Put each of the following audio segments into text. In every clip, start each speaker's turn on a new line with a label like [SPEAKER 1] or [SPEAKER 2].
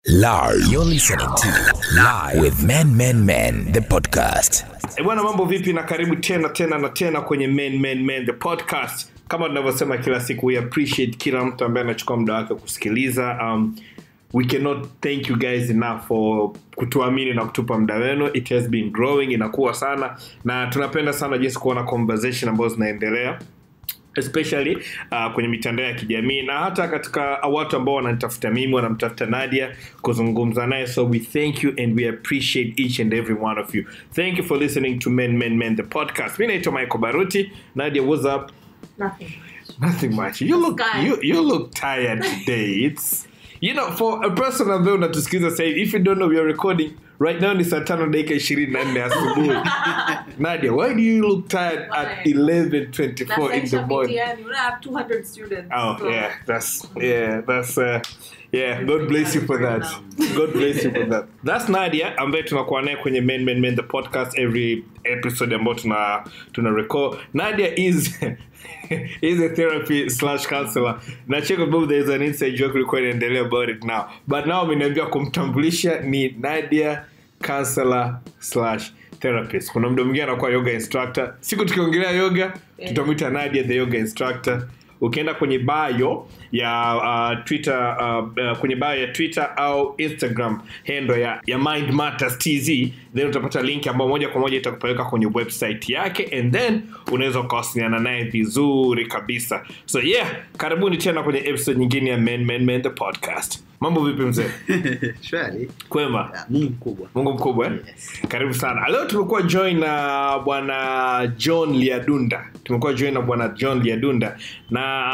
[SPEAKER 1] Live. You're listening to Live with Men Men Men the podcast.
[SPEAKER 2] E bwana, mambo vipi? Na karibu tena tena na tena kwenye Men Men Men the podcast. Kama tunavyosema kila siku, we appreciate kila mtu ambaye anachukua muda wake kusikiliza. Um, we cannot thank you guys enough for kutuamini na kutupa muda wenu. It has been growing, inakuwa sana, na tunapenda sana jinsi kuona conversation ambazo zinaendelea especially uh, kwenye mitandao ya kijamii na hata katika watu ambao wananitafuta mimi wanamtafuta nadia kuzungumza naye so we thank you and we appreciate each and every one of you thank you for listening to men men men the podcast mi naitwa michael baruti nadia what's up
[SPEAKER 3] Nothing.
[SPEAKER 2] nothing much you look,
[SPEAKER 3] Guys.
[SPEAKER 2] you, you look tired today it's you know for a person ambaye unatusikiliza sasa hivi if you don't know we are recording right now ni saa tano dakika ishirini na nne asubuhi nadia why do you look tired at
[SPEAKER 3] Why?
[SPEAKER 2] 11:24 in the morning
[SPEAKER 3] You don't have 200 students.
[SPEAKER 2] Oh
[SPEAKER 3] so-
[SPEAKER 2] yeah, that's yeah, that's uh, yeah. God bless you for that. God bless you for that. That's Nadia ambaye tunakuwa naye kwenye Men Men Men the podcast every episode ambayo tuna tuna record. Nadia is is a therapy slash counselor. Na check above there is an inside joke ilikuwa inaendelea about it now. But now ameniambia kumtambulisha ni Nadia counselor slash therapist. Kuna mdo mwingine anakuwa yoga instructor. Siku tukiongelea yoga tutamwita Nadia the yoga instructor ukienda kwenye bio ya uh, twitter uh, uh, kwenye bio ya twitter au instagram hendo ya, ya mind matters tz then utapata link ambayo moja kwa moja itakupeleka kwenye website yake and then unaweza ukawasiliana naye vizuri kabisa so yeah karibuni tena kwenye episode nyingine ya men men men the podcast mambo vipi mzee
[SPEAKER 4] shwari
[SPEAKER 2] kwema
[SPEAKER 4] Ya, mungu mkubwa
[SPEAKER 2] mungu mkubwa eh?
[SPEAKER 4] Yes.
[SPEAKER 2] karibu sana leo tumekuwa join na bwana john liadunda tumekuwa join na bwana john liadunda na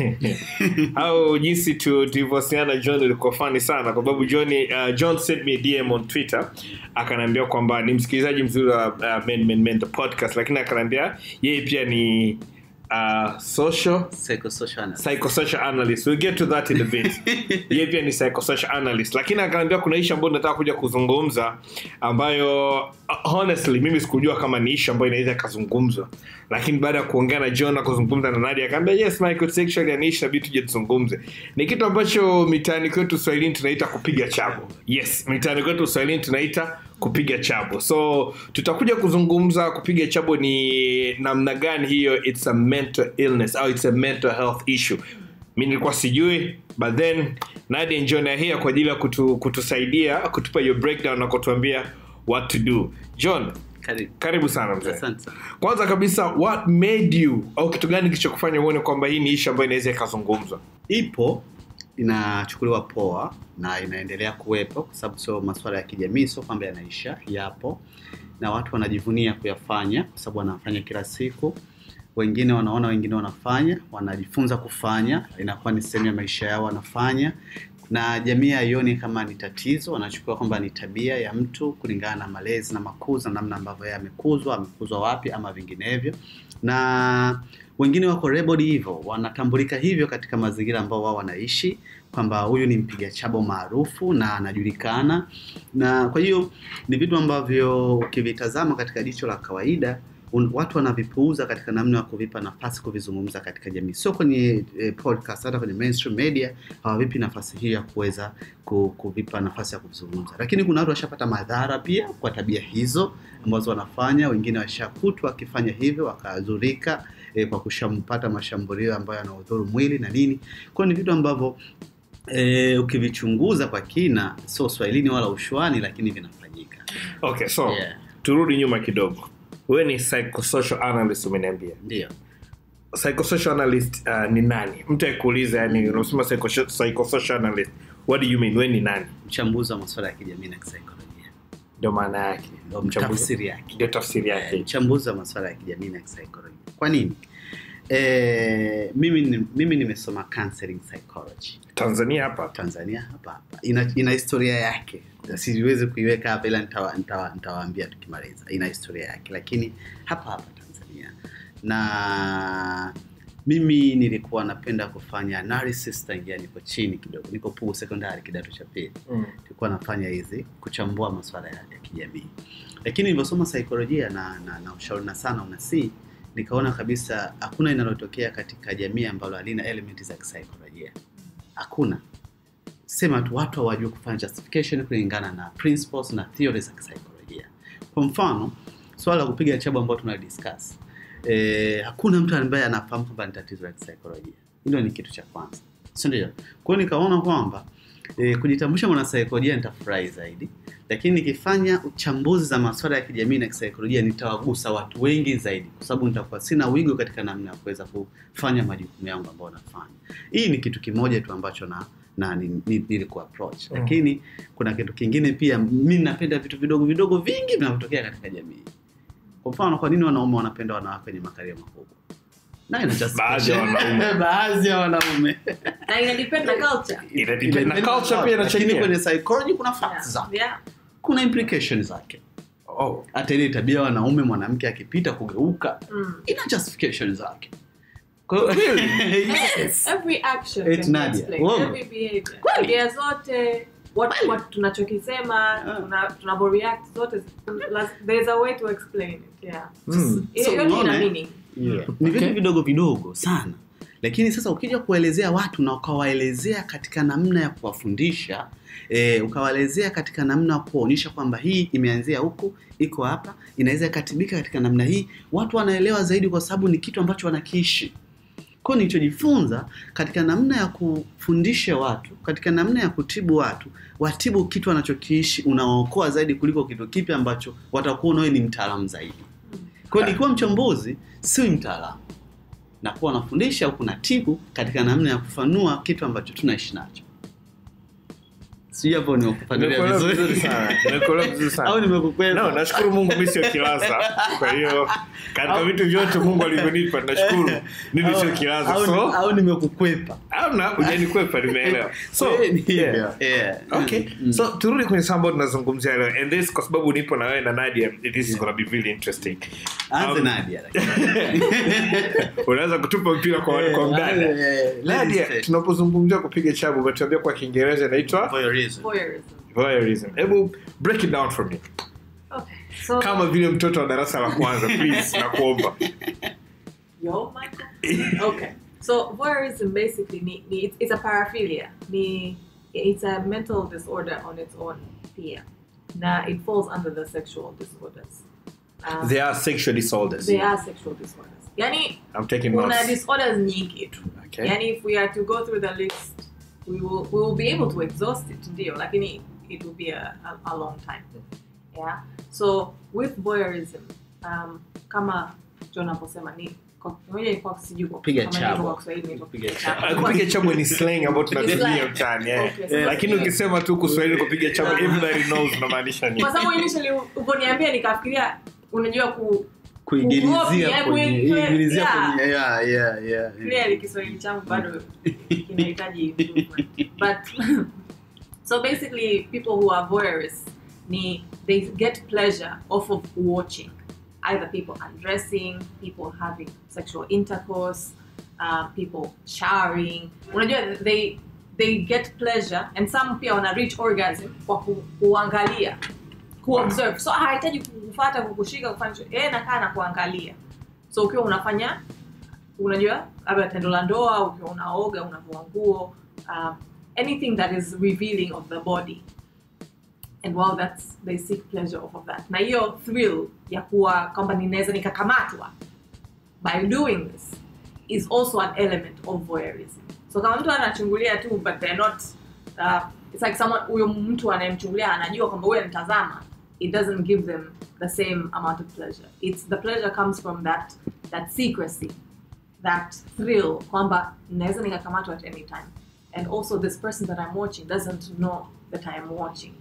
[SPEAKER 2] au jinsi tu- tulivyowasiliana na john ilikuwa fani sana kwa sababu john, uh, john sent me a dm on twitter akanaambia kwamba ni msikilizaji mzuri wa uh, men, men, men, the podcast lakini akanaambia yeye pia ni uh, social
[SPEAKER 4] Psychosocial analyst.
[SPEAKER 2] psychosocial analyst we'll get to that in a bit yeye pia ni psychosocial analyst lakini akaniambia kuna ishu ambayo nataka kuja kuzungumza ambayo uh, honestly mimi sikujua kama ni ishu ambayo inaweza ikazungumzwa lakini baada ya kuongea na john na kuzungumza na nadia akaambia yes Michael, it's actually an issue inabidi tuje tuzungumze ni kitu ambacho mitaani kwetu swahilini tunaita kupiga chabo yes mitaani kwetu swahilini tunaita kupiga chabo so tutakuja kuzungumza kupiga chabo ni namna gani hiyo it's a mental illness au it's a mental health issue mi nilikuwa sijui but then nadia njona here kwa ajili ya kutu, kutusaidia kutupa hiyo breakdown na kutuambia what to do john
[SPEAKER 4] Karibu.
[SPEAKER 2] karibu sana mzee
[SPEAKER 4] Asante sana.
[SPEAKER 2] kwanza kabisa what made you au kitu gani kilichokufanya uone kwamba hii ni ishu ambayo inaweza ikazungumzwa
[SPEAKER 4] ipo inachukuliwa poa na inaendelea kuwepo kwa sababu sio masuala ya kijamii sio kwamba yanaisha yapo na watu wanajivunia kuyafanya kwa sababu wanafanya kila siku wengine wanaona wengine wanafanya wanajifunza kufanya inakuwa ni sehemu ya maisha yao wanafanya na jamii haioni kama ni tatizo wanachukua kwamba ni tabia ya mtu kulingana na malezi na makuzi na namna ambavyo yeye amekuzwa amekuzwa wapi ama vinginevyo na wengine wako labeled hivyo wanatambulika hivyo katika mazingira ambao wao wanaishi kwamba huyu ni mpiga chabo maarufu na anajulikana na kwa hiyo ni vitu ambavyo ukivitazama katika jicho la kawaida un, watu wanavipuuza katika namna ya kuvipa nafasi kuvizungumza katika jamii sio kwenye eh, podcast hata kwenye mainstream media hawavipi nafasi hiyo ya kuweza ku- kuvipa nafasi ya kuvizungumza lakini kuna watu washapata madhara pia kwa tabia hizo ambazo wanafanya wengine washakutwa wakifanya hivyo wakadhurika eh, kwa kushampata mashambulio ambayo yanaudhuru mwili na nini kwao ni vitu ambavyo e, ukivichunguza kwa kina sio swahilini wala ushwani lakini vinafanyika
[SPEAKER 2] okay so
[SPEAKER 4] Yeah.
[SPEAKER 2] turudi nyuma kidogo wewe ni psychosocial analyst umeniambia
[SPEAKER 4] ndio
[SPEAKER 2] psychosocial analyst uh, ni nani mtu akuuliza yani unasema psycho- psychosocial analyst what do you mean we ni nani
[SPEAKER 4] mchambuzi wa masuala ya kijamii na kisaikolojia
[SPEAKER 2] ndio maana yake
[SPEAKER 4] Ndio
[SPEAKER 2] Mchambuzi-
[SPEAKER 4] tafsiri yake
[SPEAKER 2] ndio tafsiri yake
[SPEAKER 4] mchambuzi wa masuala ya kijamii na kisaikolojia kwa nini e, mimi, ni- mimi nimesoma counseling psychology
[SPEAKER 2] tanzania hapa
[SPEAKER 4] tanzania hapa hapa ina, ina historia yake siwezi kuiweka hapa ila nitawa- nitawa- nitawaambia tukimaliza ina historia yake lakini hapa hapa tanzania na mimi nilikuwa napenda kufanya analysis tangia niko chini kidogo niko pugu sekondari kidato cha pili
[SPEAKER 2] mm.
[SPEAKER 4] nilikuwa nafanya hizi kuchambua masuala ya, ya kijamii lakini nilivyosoma saikolojia na, na, na ushauri na sana unasii nikaona kabisa hakuna inalotokea katika jamii ambalo halina elementi za kisaikolojia hakuna sema tu watu hawajui kufanya justification kulingana na principles na theories za kisaikolojia kwa mfano swala la kupiga chabu ambao tuna discuss eh, hakuna mtu ambaye anafahamu kwamba ni tatizo la kisaikolojia hilo ni kitu cha kwanza si ndio kwa hiyo nikaona kwamba e, kujitambulisha mwanasaikolojia nitafurahi zaidi lakini nikifanya uchambuzi za masuala ya kijamii na kisaikolojia nitawagusa watu wengi zaidi kwa sababu nitakuwa sina wigo katika namna ya kuweza kufanya majukumu yangu ambayo nafanya hii ni kitu kimoja tu ambacho na na ni- ni- nilikuwa approach
[SPEAKER 2] Mm.
[SPEAKER 4] lakini kuna kitu kingine pia mi napenda vitu vidogo vidogo vingi vinavyotokea katika jamii kwa mfano kwa nini wanaume wanapenda wanawake wenye makaria makubwa Na ina just-
[SPEAKER 2] Baadhi ya wanaume.
[SPEAKER 4] baadhi ya wanaume
[SPEAKER 3] na ina depend na culture
[SPEAKER 2] Ina depend na culture pia
[SPEAKER 4] lakini
[SPEAKER 2] inachangia.
[SPEAKER 4] kwenye psychology kuna facts
[SPEAKER 3] yeah.
[SPEAKER 4] zake
[SPEAKER 3] yeah.
[SPEAKER 4] kuna implications zake
[SPEAKER 2] Oh.
[SPEAKER 4] hata ile tabia ya wanaume mwanamke akipita kugeuka
[SPEAKER 3] Mm.
[SPEAKER 4] ina justification zake Kwa hiyo- yes.
[SPEAKER 3] every action
[SPEAKER 4] Eti
[SPEAKER 3] can be
[SPEAKER 4] Nadia,
[SPEAKER 3] explained.
[SPEAKER 4] wow.
[SPEAKER 3] every behavior
[SPEAKER 4] Kweli?
[SPEAKER 3] tabia zote what,
[SPEAKER 4] Kweli?
[SPEAKER 3] what tunachokisema
[SPEAKER 4] Ah.
[SPEAKER 3] tuna- tunavyoreact zote las- there's a way to explain it yeah
[SPEAKER 2] Mm.
[SPEAKER 3] Ile
[SPEAKER 4] So,
[SPEAKER 3] yote ina
[SPEAKER 4] unaona,
[SPEAKER 3] meaning
[SPEAKER 4] Yeah. ni vitu vidogo vidogo sana lakini sasa ukija kuwaelezea watu na ukawaelezea katika namna ya kuwafundisha e, ukawaelezea katika namna ya kuwaonyesha kwamba hii imeanzia huku iko hapa inaweza ikatibika katika namna hii watu wanaelewa zaidi kwa sababu ni kitu ambacho wanakiishi kwao nilichojifunza katika namna ya kufundisha watu katika namna ya kutibu watu watibu kitu wanachokiishi unawaokoa zaidi kuliko kitu kipi ambacho watakuwa nawe ni mtaalamu zaidi kwa hiyo nikiwa mchambuzi si mtaalamu na kuwa nafundisha huku natibu katika namna ya kufanua kitu ambacho tunaishi nacho sijui hapo nimekufanulia
[SPEAKER 2] Nimekuelewa
[SPEAKER 4] vizuri
[SPEAKER 2] vizuri sana. Nimekuelewa vizuri sana.
[SPEAKER 4] au nimekukwepa
[SPEAKER 2] No, nashukuru Mungu mimi sio kilaza. Kwa hiyo katika
[SPEAKER 4] Au-
[SPEAKER 2] vitu vyote Mungu alivyonipa nashukuru mimi sio
[SPEAKER 4] Au-
[SPEAKER 2] kilaza.
[SPEAKER 4] au-
[SPEAKER 2] So,
[SPEAKER 4] au nimekukwepa
[SPEAKER 2] hamna hujanikwepa nimeelewa. So,
[SPEAKER 4] Eh, ni hivyo.
[SPEAKER 2] yeah.
[SPEAKER 4] Yeah.
[SPEAKER 2] Okay.
[SPEAKER 4] Mm.
[SPEAKER 2] So turudi kwenye saa ambayo tunazungumzia leo and this kwa sababu nipo na wewe na Nadia this is gonna be really interesting.
[SPEAKER 4] anze
[SPEAKER 2] Um,
[SPEAKER 4] Nadia lakini.
[SPEAKER 2] Unaweza kutupa mpira kwa
[SPEAKER 4] Eh,
[SPEAKER 2] kwa mdada.
[SPEAKER 4] eh, ladies
[SPEAKER 2] Nadia,
[SPEAKER 4] first.
[SPEAKER 2] tunapozungumzia kupiga chabu umetuambia kwa Kiingereza inaitwa
[SPEAKER 4] Voyeurism.
[SPEAKER 3] voyeurism
[SPEAKER 2] voyeurism. Hebu break it down for me.
[SPEAKER 3] okay so
[SPEAKER 2] Kama vile mtoto wa darasa la kwanza please nakuomba.
[SPEAKER 3] Yo, Michael. okay. So voyeurism basically ni, ni, it's, it's a paraphilia. Ni, it's a mental disorder on its own pia. Na it falls under the sexual disorders. Um,
[SPEAKER 2] They are sexual disorders.
[SPEAKER 3] they are sexual disorders. Yani
[SPEAKER 2] I'm taking
[SPEAKER 3] kuna
[SPEAKER 2] notes.
[SPEAKER 3] disorders nyingi tu.
[SPEAKER 2] Okay.
[SPEAKER 3] Yani if we are to go through the list, we will we will be able to exhaust it ndio, lakini it will be a, a, a long time. Yeah. So with voyeurism, um, kama John aposema ni kwa moja ilikuwa sijui kwa
[SPEAKER 4] Kupiga
[SPEAKER 3] kama
[SPEAKER 4] chabo.
[SPEAKER 3] ilivyo kwa Kiswahili inaitwa
[SPEAKER 4] Kupiga
[SPEAKER 3] kupiga
[SPEAKER 2] Uh,
[SPEAKER 3] chabo.
[SPEAKER 2] kupiga chabu ni slang ambayo tunatumia
[SPEAKER 3] slang.
[SPEAKER 2] mtaani eh.
[SPEAKER 3] Okay, so
[SPEAKER 2] lakini
[SPEAKER 3] that's-
[SPEAKER 2] ukisema tu Kiswahili kupiga chabu
[SPEAKER 3] Ah.
[SPEAKER 2] everybody knows unamaanisha nini.
[SPEAKER 3] Kwa sababu initially uponiambia nikafikiria unajua ku
[SPEAKER 4] kuigilizia
[SPEAKER 3] Kucopy,
[SPEAKER 4] kwenye
[SPEAKER 3] eh,
[SPEAKER 4] igilizia
[SPEAKER 3] yeah.
[SPEAKER 4] kwenye yeah yeah yeah
[SPEAKER 3] clearly Kiswahili changu bado kinahitaji improvement. But so basically people who are voyeurists ni they get pleasure off of watching either people undressing, people having sexual intercourse, uh, people showering. Unajua they they get pleasure and some pia wana reach orgasm kwa ku, kuangalia kuobserve so hahitaji kufuata kukushika kufanya chochote. yeye nakaa na kuangalia so ukiwa unafanya unajua labda tendo la ndoa ukiwa unaoga unavua nguo um, anything that is revealing of the body and while that's they seek pleasure off of that na hiyo thrill ya kuwa kwamba ninaweza nikakamatwa by doing this is also an element of voyeurism so kama mtu anachungulia tu but they're not uh, it's like someone huyo mtu anayemchungulia anajua kwamba huyo anatazama it doesn't give them the same amount of pleasure it's the pleasure comes from that that secrecy that thrill kwamba naweza nikakamatwa at any time and also this person that i'm watching doesn't know that i am watching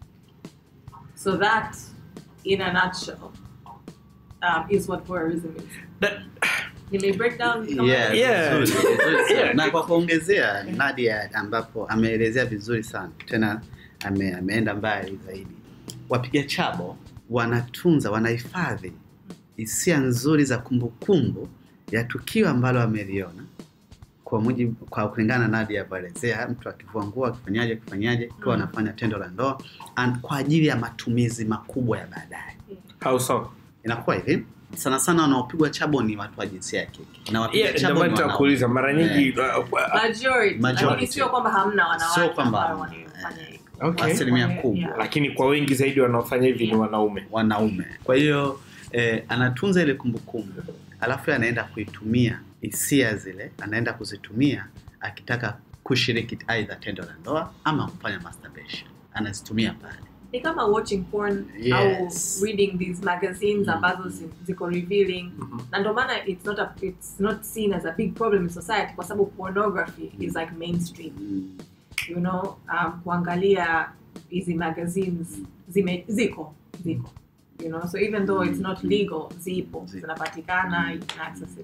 [SPEAKER 3] so that in a nutshell um, is what voyeurism is
[SPEAKER 2] That-
[SPEAKER 3] Nime break down kama-
[SPEAKER 4] Yeah,
[SPEAKER 2] Yeah.
[SPEAKER 4] vizuri, vizuri sana.
[SPEAKER 2] Yeah.
[SPEAKER 4] na kwa kuongezea Nadia ambapo ameelezea vizuri sana tena ame, ameenda mbali zaidi wapiga chabo wanatunza wanahifadhi hisia nzuri za kumbukumbu ya tukio ambalo ameliona kwa mujibu kwa kulingana na Nadia alivyoelezea mtu akivua nguo akifanyaje akifanyaje ikiwa
[SPEAKER 3] Mm.
[SPEAKER 4] anafanya tendo la ndoa and kwa ajili ya matumizi makubwa ya baadaye
[SPEAKER 2] How so?
[SPEAKER 4] inakuwa hivi sana sana wanaopigwa chabo ni watu wa jinsia ya kike na wapiga
[SPEAKER 2] Yeah, ndio
[SPEAKER 4] chabo
[SPEAKER 2] maana
[SPEAKER 4] ni wanaume.
[SPEAKER 2] nitakuuliza mara nyingi uh, uh,
[SPEAKER 3] majority,
[SPEAKER 4] Majority.
[SPEAKER 3] lakini sio kwamba hamna wanawake
[SPEAKER 4] Sio kwamba
[SPEAKER 3] ambao
[SPEAKER 4] hamna.
[SPEAKER 3] wanafanya hivyo.
[SPEAKER 2] okay.
[SPEAKER 4] asilimia
[SPEAKER 3] Yeah.
[SPEAKER 4] kubwa
[SPEAKER 2] lakini kwa wengi zaidi wanaofanya hivi ni wanaume
[SPEAKER 4] wanaume kwa hiyo eh, anatunza ile kumbukumbu alafu yeye anaenda kuitumia hisia zile anaenda kuzitumia akitaka kushiriki aidha tendo la ndoa ama kufanya masturbation anazitumia pale
[SPEAKER 3] ni kama watching porn
[SPEAKER 4] Yes.
[SPEAKER 3] au reading these magazines
[SPEAKER 4] Mm.
[SPEAKER 3] ambazo zi- ziko revealing
[SPEAKER 2] Mhm.
[SPEAKER 3] na ndio maana it's not a, it's not seen as a big problem in society kwa sababu pornography is like mainstream
[SPEAKER 4] mm.
[SPEAKER 3] you know um, kuangalia hizi magazines zime, ziko ziko you know so even though it's not legal zipo
[SPEAKER 4] Zipo.
[SPEAKER 3] zinapatikana you can access it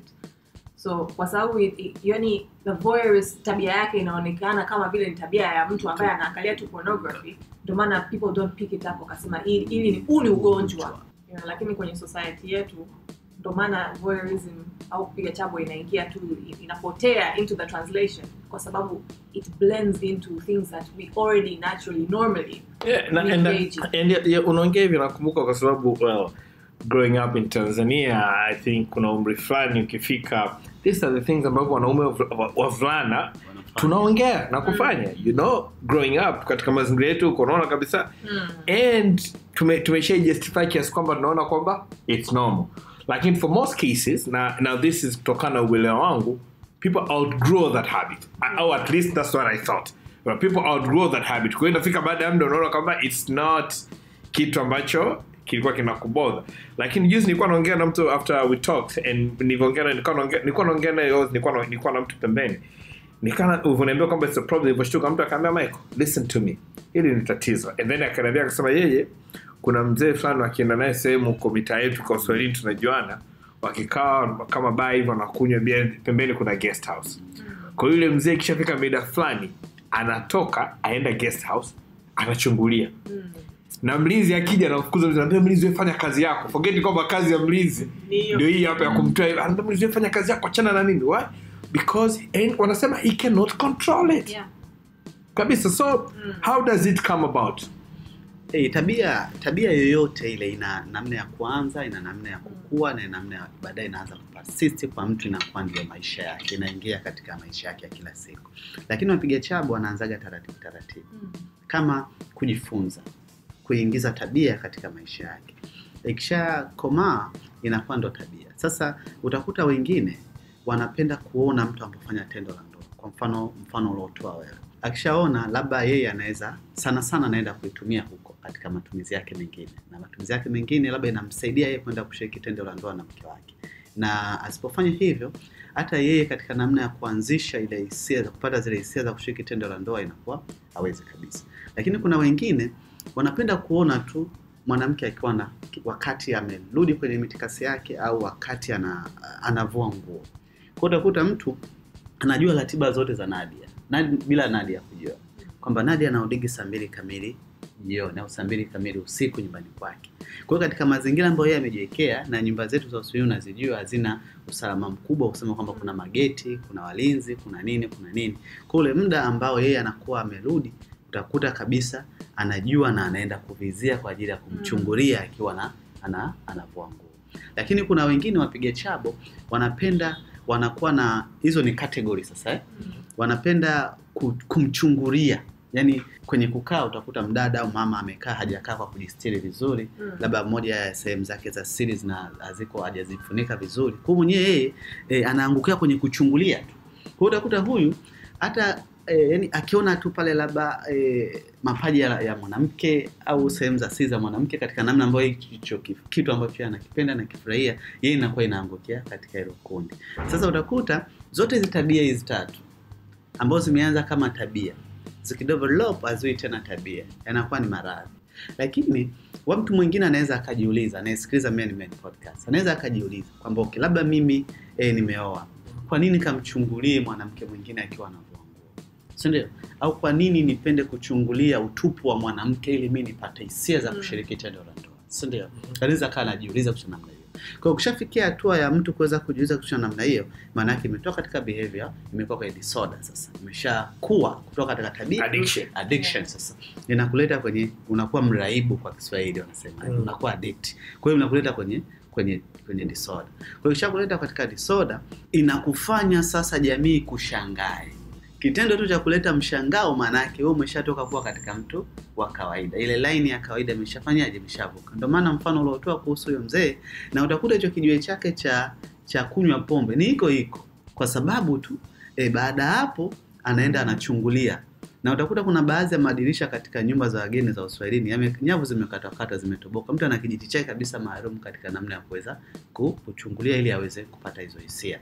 [SPEAKER 3] so kwa sababu i- i- yani the voyeurs tabia yake inaonekana kama vile ni tabia ya mtu ambaye anaangalia tu pornography ndio maana people don't pick it up wakasema hili hili ni huu ni ugonjwa you know, lakini kwenye society yetu ndio maana voyeurism au kupiga chabo inaingia tu inapotea into the translation kwa sababu it blends into things that we already naturally normally
[SPEAKER 2] Yeah, na-
[SPEAKER 3] Ni
[SPEAKER 2] and-
[SPEAKER 3] engaging.
[SPEAKER 2] and yeah, yeah, unaongea hivi nakumbuka kwa sababu well, growing up in tanzania i think kuna umri fulani ukifika these are the things ambavyo wanaume wav- wa- wavulana
[SPEAKER 4] Wanafanya.
[SPEAKER 2] tunaongea na kufanya you know growing up katika mazingira yetu huko unaona kabisa and tume, tumesha justify kiasi kwamba tunaona kwamba it's normal lakini for most cases na now this is kutokana na uelewa wangu people outgrow that habit au at least that's what i thought Well, people outgrow that habit kwa hiyo inafika baada ya muda unaona kwamba it's not kitu ambacho kilikuwa kinakubodha lakini juzi nilikuwa naongea na mtu after we talked and nilivyoongea na- nilikuwa naongea nilikuwa naongea naye nilikuwa na- nilikuwa na mtu pembeni nikana ulivyoniambia kwamba it's a problem ilivyoshtuka mtu akaambia michael listen to me hili ni tatizo and then akaniambia akasema yeye kuna mzee fulani wakienda naye sehemu huko mitaa yetu kwa uswahilini tunajuana wakikaa kama baa hivyo wanakunywa bia pembeni kuna guest house kwa hiyo yule mzee ikishafika mida fulani anatoka aenda guest house anachungulia na mlinzi akija anafukuza mlinzi anaambia mlinzi wewe fanya kazi yako forget kwamba kazi ya mlinzi
[SPEAKER 3] Ndio.
[SPEAKER 2] ndio hii hapa ya kumtoa hivi anaambia mlinzi wewe fanya kazi yako achana na mimi why because and wanasema he cannot control it
[SPEAKER 3] yeah.
[SPEAKER 2] kabisa so how does it come about
[SPEAKER 4] Hey, tabia tabia yoyote ile ina namna ya kuanza ina namna ya kukua na ina namna ya baadaye inaanza kupasist kwa mtu inakuwa ndio maisha yake inaingia katika maisha yake ya kila siku lakini wapiga chabu wanaanzaga taratibu taratibu
[SPEAKER 3] Mm.
[SPEAKER 4] kama kujifunza kuingiza tabia katika maisha yake ikisha komaa inakuwa ndo tabia sasa utakuta wengine wanapenda kuona mtu anapofanya tendo la ndoa kwa mfano mfano uliotoa wewe akishaona labda yeye anaweza sana sana anaenda kuitumia huko katika matumizi yake mengine na matumizi yake mengine labda inamsaidia yeye kwenda kushiriki tendo la ndoa na mke wake na asipofanya hivyo hata yeye katika namna ya kuanzisha ile hisia za kupata zile hisia za kushiriki tendo la ndoa inakuwa hawezi kabisa lakini kuna wengine wanapenda kuona tu mwanamke akiwa na wakati amerudi kwenye mitikasi yake au wakati ana, anavua nguo kwa utakuta mtu anajua ratiba zote za Nadia Nadia bila Nadia kujua kwamba Nadia anaodigi saa mbili kamili jioni au saa mbili kamili usiku nyumbani kwake. Kwa hiyo katika mazingira ambayo yeye amejiwekea, na nyumba zetu za Uswahili unazijua hazina usalama mkubwa, kusema kwamba kuna mageti, kuna walinzi, kuna nini, kuna nini. Kwa ule muda ambao yeye anakuwa amerudi, utakuta kabisa anajua na anaenda kuvizia kwa ajili ya kumchungulia akiwa na ana, anavua nguo. Lakini kuna wengine wapiga chabo wanapenda wanakuwa na hizo ni category sasa eh? wanapenda ku- kumchungulia yaani kwenye kukaa utakuta mdada au mama amekaa hajakaa kwa kujistiri vizuri
[SPEAKER 3] Mm.
[SPEAKER 4] labda moja ya sehemu zake za siri zina haziko hajazifunika vizuri kwa mwenyewe yeye e, anaangukia kwenye kuchungulia tu kwa hiyo utakuta huyu hata e, yani akiona tu pale labda e, mapaja ya, ya mwanamke au sehemu za siri za mwanamke katika namna ambayo hicho ki- kitu ambacho yeye anakipenda na kifurahia yeye inakuwa inaangukia katika hilo kundi sasa utakuta zote hizi tabia hizi tatu ambazo zimeanza kama tabia zikidevelop hazui tena tabia yanakuwa ni maradhi lakini wa mtu mwingine anaweza akajiuliza anayesikiliza Men Men podcast anaweza akajiuliza kwamba okay, labda mimi eh, nimeoa kwa nini kamchungulie mwanamke mwingine akiwa anavua nguo si ndio au kwa nini nipende kuchungulia utupu wa mwanamke ili mi nipate hisia za
[SPEAKER 3] Mm.
[SPEAKER 4] kushiriki tendo la ndoa si ndio anaweza kaa anajiuliza kuhusu namna hiyo kwa hiyo ukishafikia hatua ya mtu kuweza kujiuliza kuhusu namna hiyo maana yake imetoka katika behavior imekuwa kwenye disorder sasa imeshakuwa kutoka katika tabia
[SPEAKER 2] Addiction.
[SPEAKER 4] addiction sasa inakuleta kwenye unakuwa mraibu kwa Kiswahili wanasema
[SPEAKER 2] Mm.
[SPEAKER 4] unakuwa addict kwa hiyo unakuleta kwenye kwenye kwenye disorder kwa hiyo ishakuleta katika disorder inakufanya sasa jamii kushangae kitendo tu cha kuleta mshangao maanake wewe umeshatoka kuwa katika mtu wa kawaida ile laini ya kawaida imeshafanyaje imeshavuka ndio maana mfano uliotoa kuhusu huyo mzee na utakuta hicho kijiwe chake cha cha kunywa pombe ni iko iko kwa sababu tu e, baada ya hapo anaenda anachungulia na utakuta kuna baadhi ya madirisha katika nyumba za wageni za uswahilini yame- nyavu zimekatakata zimetoboka mtu ana kijiti chake kabisa maalum katika namna ya kuweza ku- kuchungulia ili aweze kupata hizo hisia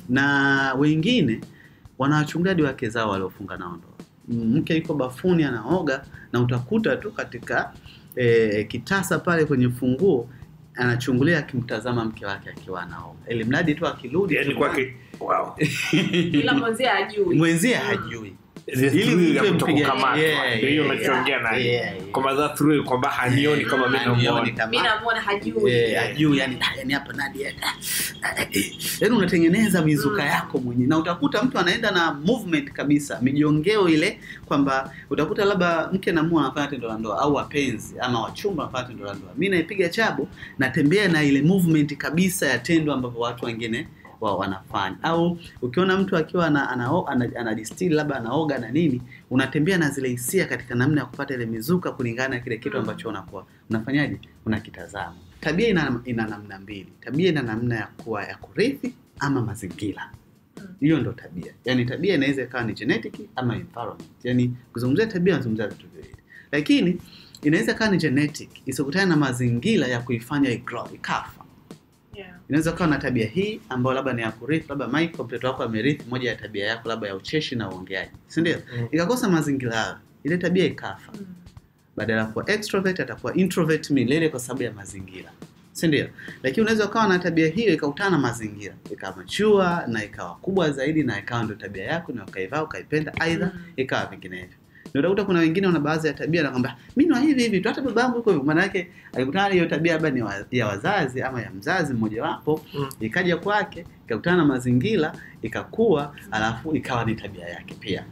[SPEAKER 4] na wengine wanawachungulia hadi wake zao waliofunga nao ndoa M- mke yuko bafuni anaoga na utakuta tu katika e, kitasa pale kwenye funguo anachungulia akimtazama mke wake akiwa anaoga ili mradi tu akirudi
[SPEAKER 2] yani
[SPEAKER 4] tu-
[SPEAKER 2] kwake wow.
[SPEAKER 3] ila mwenzie ajui
[SPEAKER 4] mwenzie hajui
[SPEAKER 2] The
[SPEAKER 4] Ili
[SPEAKER 2] thrill
[SPEAKER 4] mtu
[SPEAKER 2] ya
[SPEAKER 4] mpige-
[SPEAKER 2] kutokukamatwa.
[SPEAKER 4] yeah,
[SPEAKER 2] Ndio hiyo
[SPEAKER 4] yeah,
[SPEAKER 2] unachoongea
[SPEAKER 4] yeah,
[SPEAKER 2] naye
[SPEAKER 4] yeah, yeah.
[SPEAKER 2] kwamba that thrill kwamba hanioni kama mimi
[SPEAKER 4] Hanioni
[SPEAKER 2] namuona
[SPEAKER 4] kama-
[SPEAKER 3] mi namwona hajui
[SPEAKER 4] Eh, ajui yani ah, yani hapa Nadia ah, ah, eh, yani unatengeneza mizuka
[SPEAKER 3] Mm.
[SPEAKER 4] yako mwenyewe na utakuta mtu anaenda na movement kabisa mijongeo ile kwamba utakuta labda mke na mume anafanya tendo la ndoa au wapenzi ama wachumba wanafanya tendo la ndoa mimi naipiga chabo natembea na ile movement kabisa ya tendo ambavyo watu wengine wa wanafanya au ukiona mtu akiwa ana, ana, ana, ana distill labda anaoga na nini unatembea na zile hisia katika namna ya kupata ile mizuka kulingana na kile kitu
[SPEAKER 3] Mm.
[SPEAKER 4] ambacho unakuwa unafanyaje unakitazama tabia ina, ina namna mbili tabia ina namna ya kuwa ya kurithi ama mazingira
[SPEAKER 3] Mm.
[SPEAKER 4] hiyo ndo tabia yaani tabia inaweza ikawa ni genetic ama environment yaani kuzungumzia tabia unazungumzia vitu viwili lakini inaweza ikawa ni genetic isikutana na mazingira ya kuifanya igrow ikafa
[SPEAKER 3] Yeah.
[SPEAKER 4] inaweza kuwa na tabia hii ambayo labda ni ya kurithi labda Michael mtoto wako amerithi moja ya tabia yako labda ya ucheshi na uongeaji si ndio
[SPEAKER 2] Mm.
[SPEAKER 4] ikakosa mazingira hayo ile tabia ikafa
[SPEAKER 3] Mm.
[SPEAKER 4] badala ya kuwa extrovert atakuwa introvert milele kwa sababu ya mazingira si ndio lakini unaweza ukawa na tabia hiyo ikakutana na mazingira ikawa machua na ikawa kubwa zaidi na ikawa ndio tabia yako na ukaivaa ukaipenda aidha
[SPEAKER 3] Mm.
[SPEAKER 4] ikawa vinginevyo ndio utakuta kuna wengine wana baadhi ya tabia nakwambia mi ni wa hivi hivi tu hata babangu yuko hivyo maana yake alikutana na hiyo tabia labda ni wa, ya wazazi ama ya mzazi mmojawapo
[SPEAKER 2] Mm.
[SPEAKER 4] ikaja kwake ikakutana na mazingira ikakua alafu ikawa ni tabia yake pia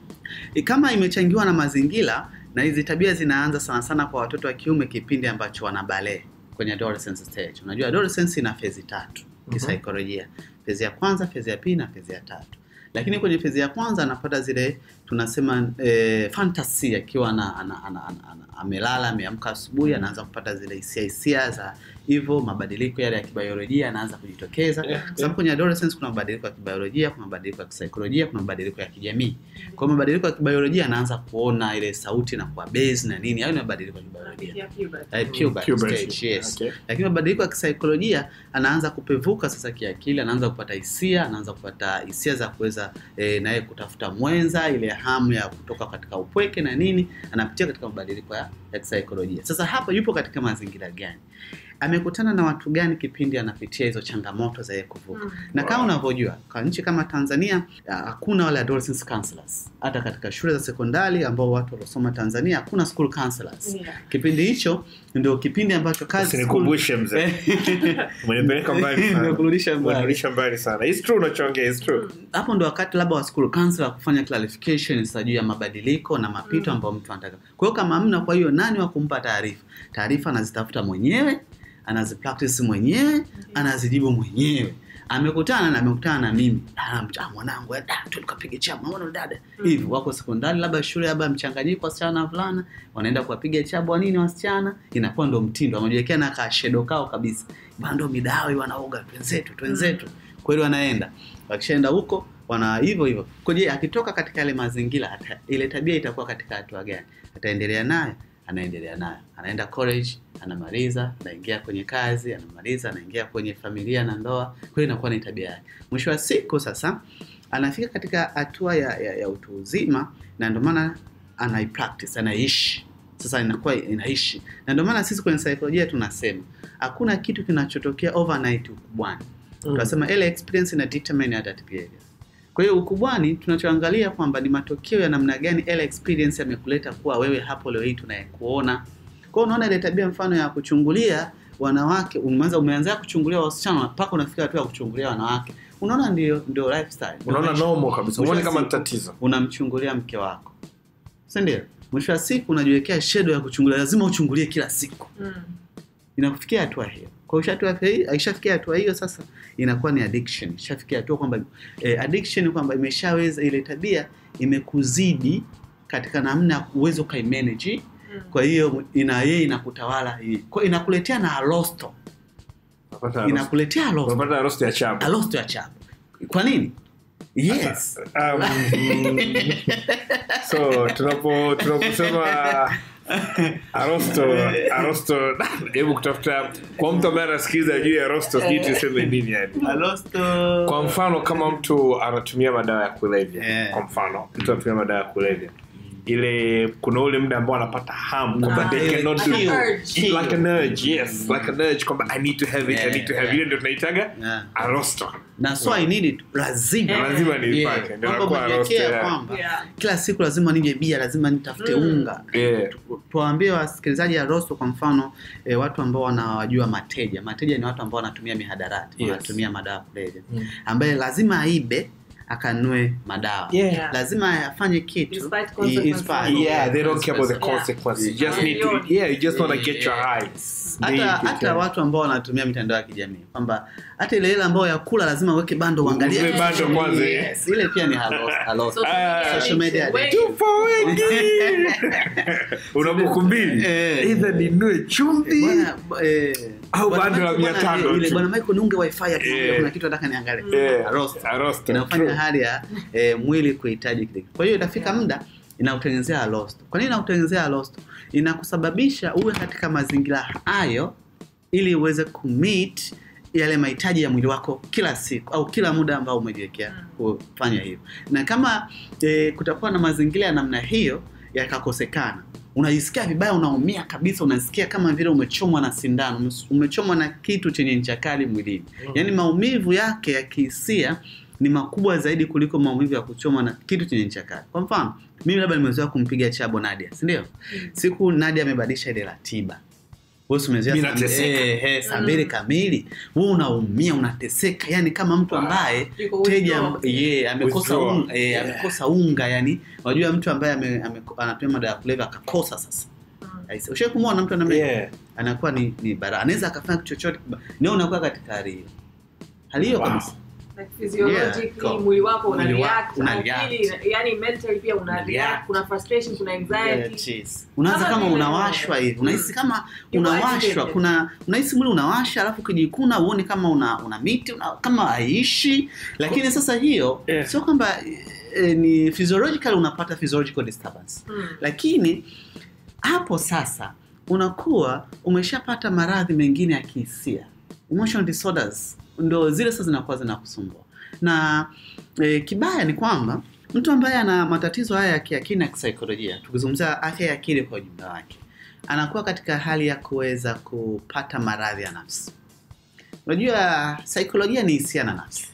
[SPEAKER 4] I- kama imechangiwa na mazingira na hizi tabia zinaanza sana sana kwa watoto wa kiume kipindi ambacho wana balee kwenye adolescence stage unajua adolescence ina fezi tatu kisaikolojia fezi ya kwanza fezi ya pili na fezi ya tatu lakini kwenye fezi ya kwanza anapata zile tunasema eh, fantasy akiwa ana, ana, ana, ana, ana, amelala ameamka asubuhi anaanza kupata zile hisia hisia za hivyo mabadiliko yale ya kibiolojia yanaanza kujitokeza
[SPEAKER 2] Yeah,
[SPEAKER 4] kwa sababu kwenye adolescence kuna mabadiliko ya kibiolojia kuna mabadiliko ya kisaikolojia kuna mabadiliko ya kijamii kwa hiyo mabadiliko ya kibiolojia anaanza kuona ile sauti na kuwa base na nini hayo ni mabadiliko ya kibiolojia
[SPEAKER 3] Yeah, puberty.
[SPEAKER 4] Eh, puberty
[SPEAKER 2] Puberty.
[SPEAKER 4] stage, yes.
[SPEAKER 2] Okay.
[SPEAKER 4] lakini mabadiliko ya kisaikolojia anaanza kupevuka sasa kiakili anaanza kupata hisia anaanza kupata hisia za kuweza e, naye kutafuta mwenza ile hamu ya kutoka katika upweke na nini anapitia katika mabadiliko ya, ya kisaikolojia sasa hapa yupo katika mazingira gani amekutana na watu gani kipindi anapitia hizo changamoto za yeye kuvuka
[SPEAKER 3] Mm.
[SPEAKER 4] na kama unavyojua kwa nchi kama Tanzania ah, hakuna wale adolescence counselors. Hata katika shule za sekondari ambao watu waliosoma Tanzania hakuna school counselors.
[SPEAKER 3] Yeah.
[SPEAKER 4] Kipindi hicho ndio kipindi ambacho kazi
[SPEAKER 2] usinikumbushe mzee umenipeleka mbali sana
[SPEAKER 4] Nimekurudisha mbali.
[SPEAKER 2] umenirudisha mbali sana it's true unachoongea it's true
[SPEAKER 4] hapo ndo wakati labda wa school counselor kufanya clarification sasa juu ya mabadiliko na mapito
[SPEAKER 3] Mm.
[SPEAKER 4] ambayo mtu anataka. Kwa hiyo kama hamna, kwa hiyo nani wa kumpa taarifa? Taarifa anazitafuta mwenyewe, anazipractice mwenyewe, anazijibu mwenyewe. Amekutana na amekutana na mimi, ah, ah, mwanangu, eh, ah, tu tukapige chama, unaona dada
[SPEAKER 3] Mm.
[SPEAKER 4] hivi. Wako sekondari, labda shule, labda mchanganyiko wasichana na wavulana, wanaenda kuwapiga chabu wa nini wasichana, inakuwa ndo mtindo, wamejiwekea na kashedo kao kabisa, bana ndo midawa hiyo wanaoga, twenzetu twenzetu, kweli wanaenda wakishaenda huko wana hivyo hivyo kwa je akitoka katika yale mazingira ata, ile tabia itakuwa katika hatua gani ataendelea nayo anaendelea nayo anaenda college anamaliza anaingia kwenye kazi anamaliza anaingia kwenye familia na ndoa kwa hiyo inakuwa ni tabia yake mwisho wa siku sasa anafika katika hatua ya, ya, ya utu uzima na ndio maana anaipractice anaishi sasa inakuwa inaishi na ndio maana sisi kwenye saikolojia tunasema hakuna kitu kinachotokea overnight ukubwani tunasema ile experience ina determine adult behavior. Kwa hiyo ukubwani tunachoangalia kwamba ni matokeo ya namna gani ile experience yamekuleta kuwa wewe hapo leo hii tunayekuona. Kwa hiyo unaona ile tabia mfano ya kuchungulia wanawake, umeanza umeanza kuchungulia wasichana mpaka unafika hatua ya kuchungulia wanawake. Unaona ndio ndio lifestyle. Ndio
[SPEAKER 2] unaona
[SPEAKER 4] maisha.
[SPEAKER 2] normal kabisa
[SPEAKER 4] Mwisho
[SPEAKER 2] uone
[SPEAKER 4] wa
[SPEAKER 2] kama ni
[SPEAKER 4] siku,
[SPEAKER 2] tatizo
[SPEAKER 4] Unamchungulia mke wako. Si ndio? Mwisho wa siku unajiwekea shedo ya kuchungulia, lazima uchungulie kila siku.
[SPEAKER 3] Mm.
[SPEAKER 4] inakufikia hatua hiyo kwa hiyo hatua hiyo akishafikia hatua hiyo sasa inakuwa ni addiction ishafikia hatua kwamba eh, addiction kwamba imeshaweza ile tabia imekuzidi katika namna ya uwezo ukaimanage
[SPEAKER 3] Mm.
[SPEAKER 4] kwa hiyo ina yeye inakutawala hii kwa hiyo inakuletea na alosto
[SPEAKER 2] Unapata roast-
[SPEAKER 4] inakuletea alosto
[SPEAKER 2] unapata roast ya chabu
[SPEAKER 4] alosto ya chapo kwa nini yes
[SPEAKER 2] Um, so tunapo tunaposema arosto arosto hebu kutafuta kwa mtu ambaye anasikiza juu ya arosto sijui tuseme nini yani
[SPEAKER 4] alosto
[SPEAKER 2] kwa mfano kama mtu anatumia madawa ya kulevya
[SPEAKER 4] Yeah.
[SPEAKER 2] kwa mfano mtu anatumia madawa ya kulevya ile kuna ule muda ambao anapata ham kwamba
[SPEAKER 4] Ah,
[SPEAKER 2] they
[SPEAKER 4] ile
[SPEAKER 2] cannot do
[SPEAKER 3] Like an urge.
[SPEAKER 2] like an urge yes like an urge kwamba i need to have it i need to have it ile ndio tunaitaga
[SPEAKER 4] Yeah.
[SPEAKER 2] arosto
[SPEAKER 4] na so I need it lazima
[SPEAKER 3] Yeah.
[SPEAKER 2] lazima
[SPEAKER 4] Yeah.
[SPEAKER 2] niipake ndio
[SPEAKER 4] Kwamba
[SPEAKER 2] inakuwa arosto
[SPEAKER 4] umejiwekea
[SPEAKER 2] yeah.
[SPEAKER 4] kwamba
[SPEAKER 3] Yeah.
[SPEAKER 4] kila siku lazima nije bia lazima nitafute
[SPEAKER 3] Mm.
[SPEAKER 4] unga
[SPEAKER 2] Yeah.
[SPEAKER 4] tuwaambie wasikilizaji ya rosto kwa mfano e, watu ambao wanawajua mateja mateja ni watu ambao wanatumia mihadarati
[SPEAKER 2] Yes.
[SPEAKER 4] wanatumia madawa ya kulevya
[SPEAKER 2] Mm.
[SPEAKER 4] ambaye lazima aibe akanue madawa
[SPEAKER 2] Yeah.
[SPEAKER 4] lazima afanye kitu
[SPEAKER 3] Despite
[SPEAKER 4] i-
[SPEAKER 3] consequences.
[SPEAKER 4] inspire-
[SPEAKER 2] Yeah, they don't care about the
[SPEAKER 3] Yeah.
[SPEAKER 2] consequences. You
[SPEAKER 4] Yeah.
[SPEAKER 2] just need to, yeah, you just want to get your high.
[SPEAKER 4] hata
[SPEAKER 2] Need
[SPEAKER 4] hata
[SPEAKER 2] to-
[SPEAKER 4] watu ambao wanatumia mitandao ya kijamii kwamba hata ile ile ambayo ya kula lazima uweke bando uangalie
[SPEAKER 2] Uweke bando kwanza, eh.
[SPEAKER 4] yes, ile pia ni halo halo
[SPEAKER 3] Social
[SPEAKER 2] Ah,
[SPEAKER 3] media
[SPEAKER 4] social media
[SPEAKER 3] addiction.
[SPEAKER 4] addiction.
[SPEAKER 3] Wengi.
[SPEAKER 2] Tupo wengi. Una buku mbili.
[SPEAKER 4] Eh.
[SPEAKER 2] Either ninunue chumvi.
[SPEAKER 4] Bwana, eh,
[SPEAKER 2] Au
[SPEAKER 4] bwana
[SPEAKER 2] bando la
[SPEAKER 4] Michael,
[SPEAKER 2] mia
[SPEAKER 4] bwana,
[SPEAKER 2] tano
[SPEAKER 4] ile
[SPEAKER 2] tu.
[SPEAKER 4] bwana Michael niunge wifi ya
[SPEAKER 2] Eh.
[SPEAKER 4] kuna kitu nataka niangalie
[SPEAKER 2] Yeah.
[SPEAKER 4] Roast.
[SPEAKER 2] Roast.
[SPEAKER 4] inafanya
[SPEAKER 2] True.
[SPEAKER 4] hali ya eh, mwili kuhitaji kile kitu. kwa hiyo itafika
[SPEAKER 3] Yeah.
[SPEAKER 4] muda inakutengenezea alosto kwa nini inakutengenezea alosto inakusababisha uwe katika mazingira hayo ili uweze kumeet yale mahitaji ya mwili wako kila siku au kila muda ambao umejiwekea kufanya hivyo na kama e, kutakuwa na mazingira ya namna hiyo yakakosekana unajisikia vibaya unaumia kabisa unasikia kama vile umechomwa na sindano umes- umechomwa na kitu chenye ncha kali mwilini yaani maumivu yake ya kihisia ni makubwa zaidi kuliko maumivu ya kuchomwa na kitu chenye ncha kali kwa mfano mimi labda nimezoea kumpiga chabo nadia si ndio siku nadia amebadilisha ile ratiba wewe si umezoea
[SPEAKER 2] Mimi
[SPEAKER 4] saa-
[SPEAKER 2] nateseka.
[SPEAKER 4] eh, eh, saa
[SPEAKER 3] Mm.
[SPEAKER 4] mbili kamili wewe unaumia unateseka yani kama mtu ambaye
[SPEAKER 3] Yuko
[SPEAKER 4] teja
[SPEAKER 3] withdraw.
[SPEAKER 4] yeah, amekosa
[SPEAKER 2] Withdraw.
[SPEAKER 4] unga, eh, amekosa unga yani unajua mtu ambaye ame, ame, anatumia madawa ya kulevya akakosa sasa
[SPEAKER 3] Mm.
[SPEAKER 4] Aise, ushawahi kumwona mtu anamna
[SPEAKER 2] Yeah.
[SPEAKER 4] anakuwa ni, ni bara anaweza akafanya kitu chochote kiba- ndio unakuwa katika hali hiyo hali hiyo
[SPEAKER 2] Wow.
[SPEAKER 4] kabisa
[SPEAKER 3] Like physiologically,
[SPEAKER 4] Yeah.
[SPEAKER 3] mwili wako una
[SPEAKER 4] Mwili wako
[SPEAKER 3] react,
[SPEAKER 4] una
[SPEAKER 3] akili,
[SPEAKER 4] react.
[SPEAKER 3] yani mentally pia una
[SPEAKER 4] Una
[SPEAKER 3] react,
[SPEAKER 4] react.
[SPEAKER 3] kuna frustration, kuna anxiety.
[SPEAKER 4] Yes. unaanza
[SPEAKER 3] Kama
[SPEAKER 4] kama
[SPEAKER 3] vile-
[SPEAKER 4] unawashwa hivi unahisi kama
[SPEAKER 3] Yuko
[SPEAKER 4] unawashwa
[SPEAKER 3] agitated.
[SPEAKER 4] kuna unahisi mwili unawasha alafu ukijikuna uone kama una, una miti una, kama haishi lakini sasa hiyo
[SPEAKER 2] Yeah.
[SPEAKER 4] sio kwamba e, ni physiological unapata physiological disturbance
[SPEAKER 3] Mm.
[SPEAKER 4] lakini hapo sasa unakuwa umeshapata maradhi mengine ya kihisia emotional disorders ndo zile sasa zinakuwa zinakusumbua na e, kibaya ni kwamba mtu ambaye ana matatizo haya ya kiakili na kisaikolojia tukizungumzia afya ya akili kwa ujumla wake anakuwa katika hali ya kuweza kupata maradhi ya nafsi unajua saikolojia ni hisia na nafsi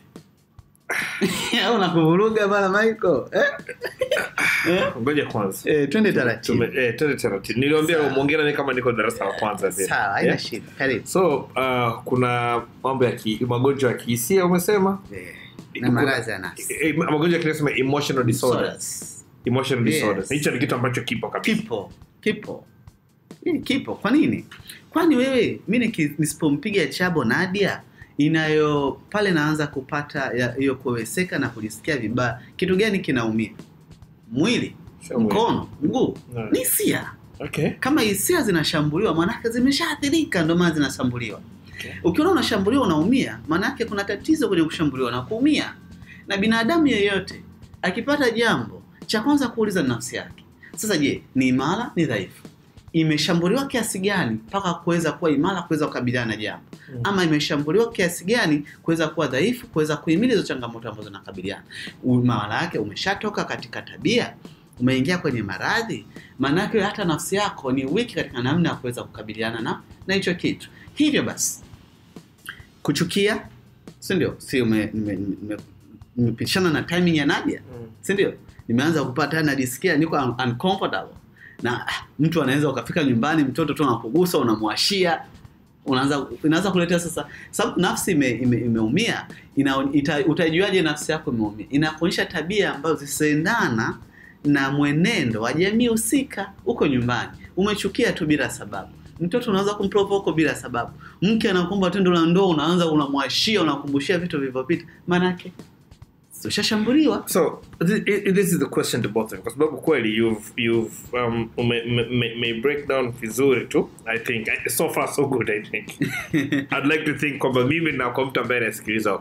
[SPEAKER 4] au nakuvuruga bana michael eh? eh?
[SPEAKER 2] Ngoja kwanza.
[SPEAKER 4] Eh, twende taratibu
[SPEAKER 2] Tume- eh, twende taratibu. Niliwaambia
[SPEAKER 4] Sawa.
[SPEAKER 2] muongee nami kama niko darasa la kwanza vile.
[SPEAKER 4] sawa haina
[SPEAKER 2] Yeah.
[SPEAKER 4] shida karibu
[SPEAKER 2] So, uh, kuna mambo ya ki, magonjwa ya kihisia umesema?
[SPEAKER 4] Eh, na maradhi ya nafsi
[SPEAKER 2] Eh, magonjwa ya kinasema emotional disorders.
[SPEAKER 4] Disorders.
[SPEAKER 2] Emotional
[SPEAKER 4] Yes.
[SPEAKER 2] disorders. Hicho ni kitu ambacho kipo kabisa.
[SPEAKER 4] kipo kipo Hii kipo kwa nini kwani wewe mi niki- nisipompiga chabo nadia inayo pale naanza kupata ya- hiyo kuweseka na kujisikia vibaya kitu gani kinaumia mwili
[SPEAKER 2] Sio mwili.
[SPEAKER 4] mkono mguu
[SPEAKER 2] No.
[SPEAKER 4] ni hisia
[SPEAKER 2] Okay.
[SPEAKER 4] kama hisia zinashambuliwa maanake zimeshaathirika ndio maana zinashambuliwa
[SPEAKER 2] Okay.
[SPEAKER 4] ukiona unashambuliwa unaumia maanake kuna tatizo kwenye kushambuliwa na kuumia na binadamu yeyote akipata jambo cha kwanza kuuliza ni nafsi yake sasa je ni imara ni dhaifu imeshambuliwa kiasi gani mpaka kuweza kuwa imara kuweza kukabiliana na jambo
[SPEAKER 2] Mm.
[SPEAKER 4] ama imeshambuliwa kiasi gani kuweza kuwa dhaifu kuweza kuhimili hizo changamoto ambazo zinakabiliana maana yake umeshatoka katika tabia umeingia kwenye maradhi maanake hata nafsi yako ni wiki katika namna ya kuweza kukabiliana na na hicho kitu hivyo basi kuchukia si ndio si ume- nime- nime- nimepitishana na timing ya nadia
[SPEAKER 2] Mm.
[SPEAKER 4] si ndio nimeanza kupata najisikia niko un- uncomfortable na ah, mtu anaweza ukafika nyumbani mtoto tu anakugusa unamwashia unaanza inaanza kuletea sasa sababu nafsi ime, ime, imeumia ina, ita, utajuaje nafsi yako imeumia inakuonyesha tabia ambazo zisiendana na mwenendo wa jamii husika huko nyumbani umechukia tu bila sababu mtoto unaweza kumprovoke bila sababu mke anakuomba tendo la ndoa unaanza unamwashia unakumbushia vitu vilivyopita maanake ushashambuliwa
[SPEAKER 2] so th- i- this is the question to both of you kwa sababu kweli you've you've um ume, me, me, me break down vizuri tu i think I- so far so good i think i'd like to think kwamba mimi na kwa mtu ambaye anasikiliza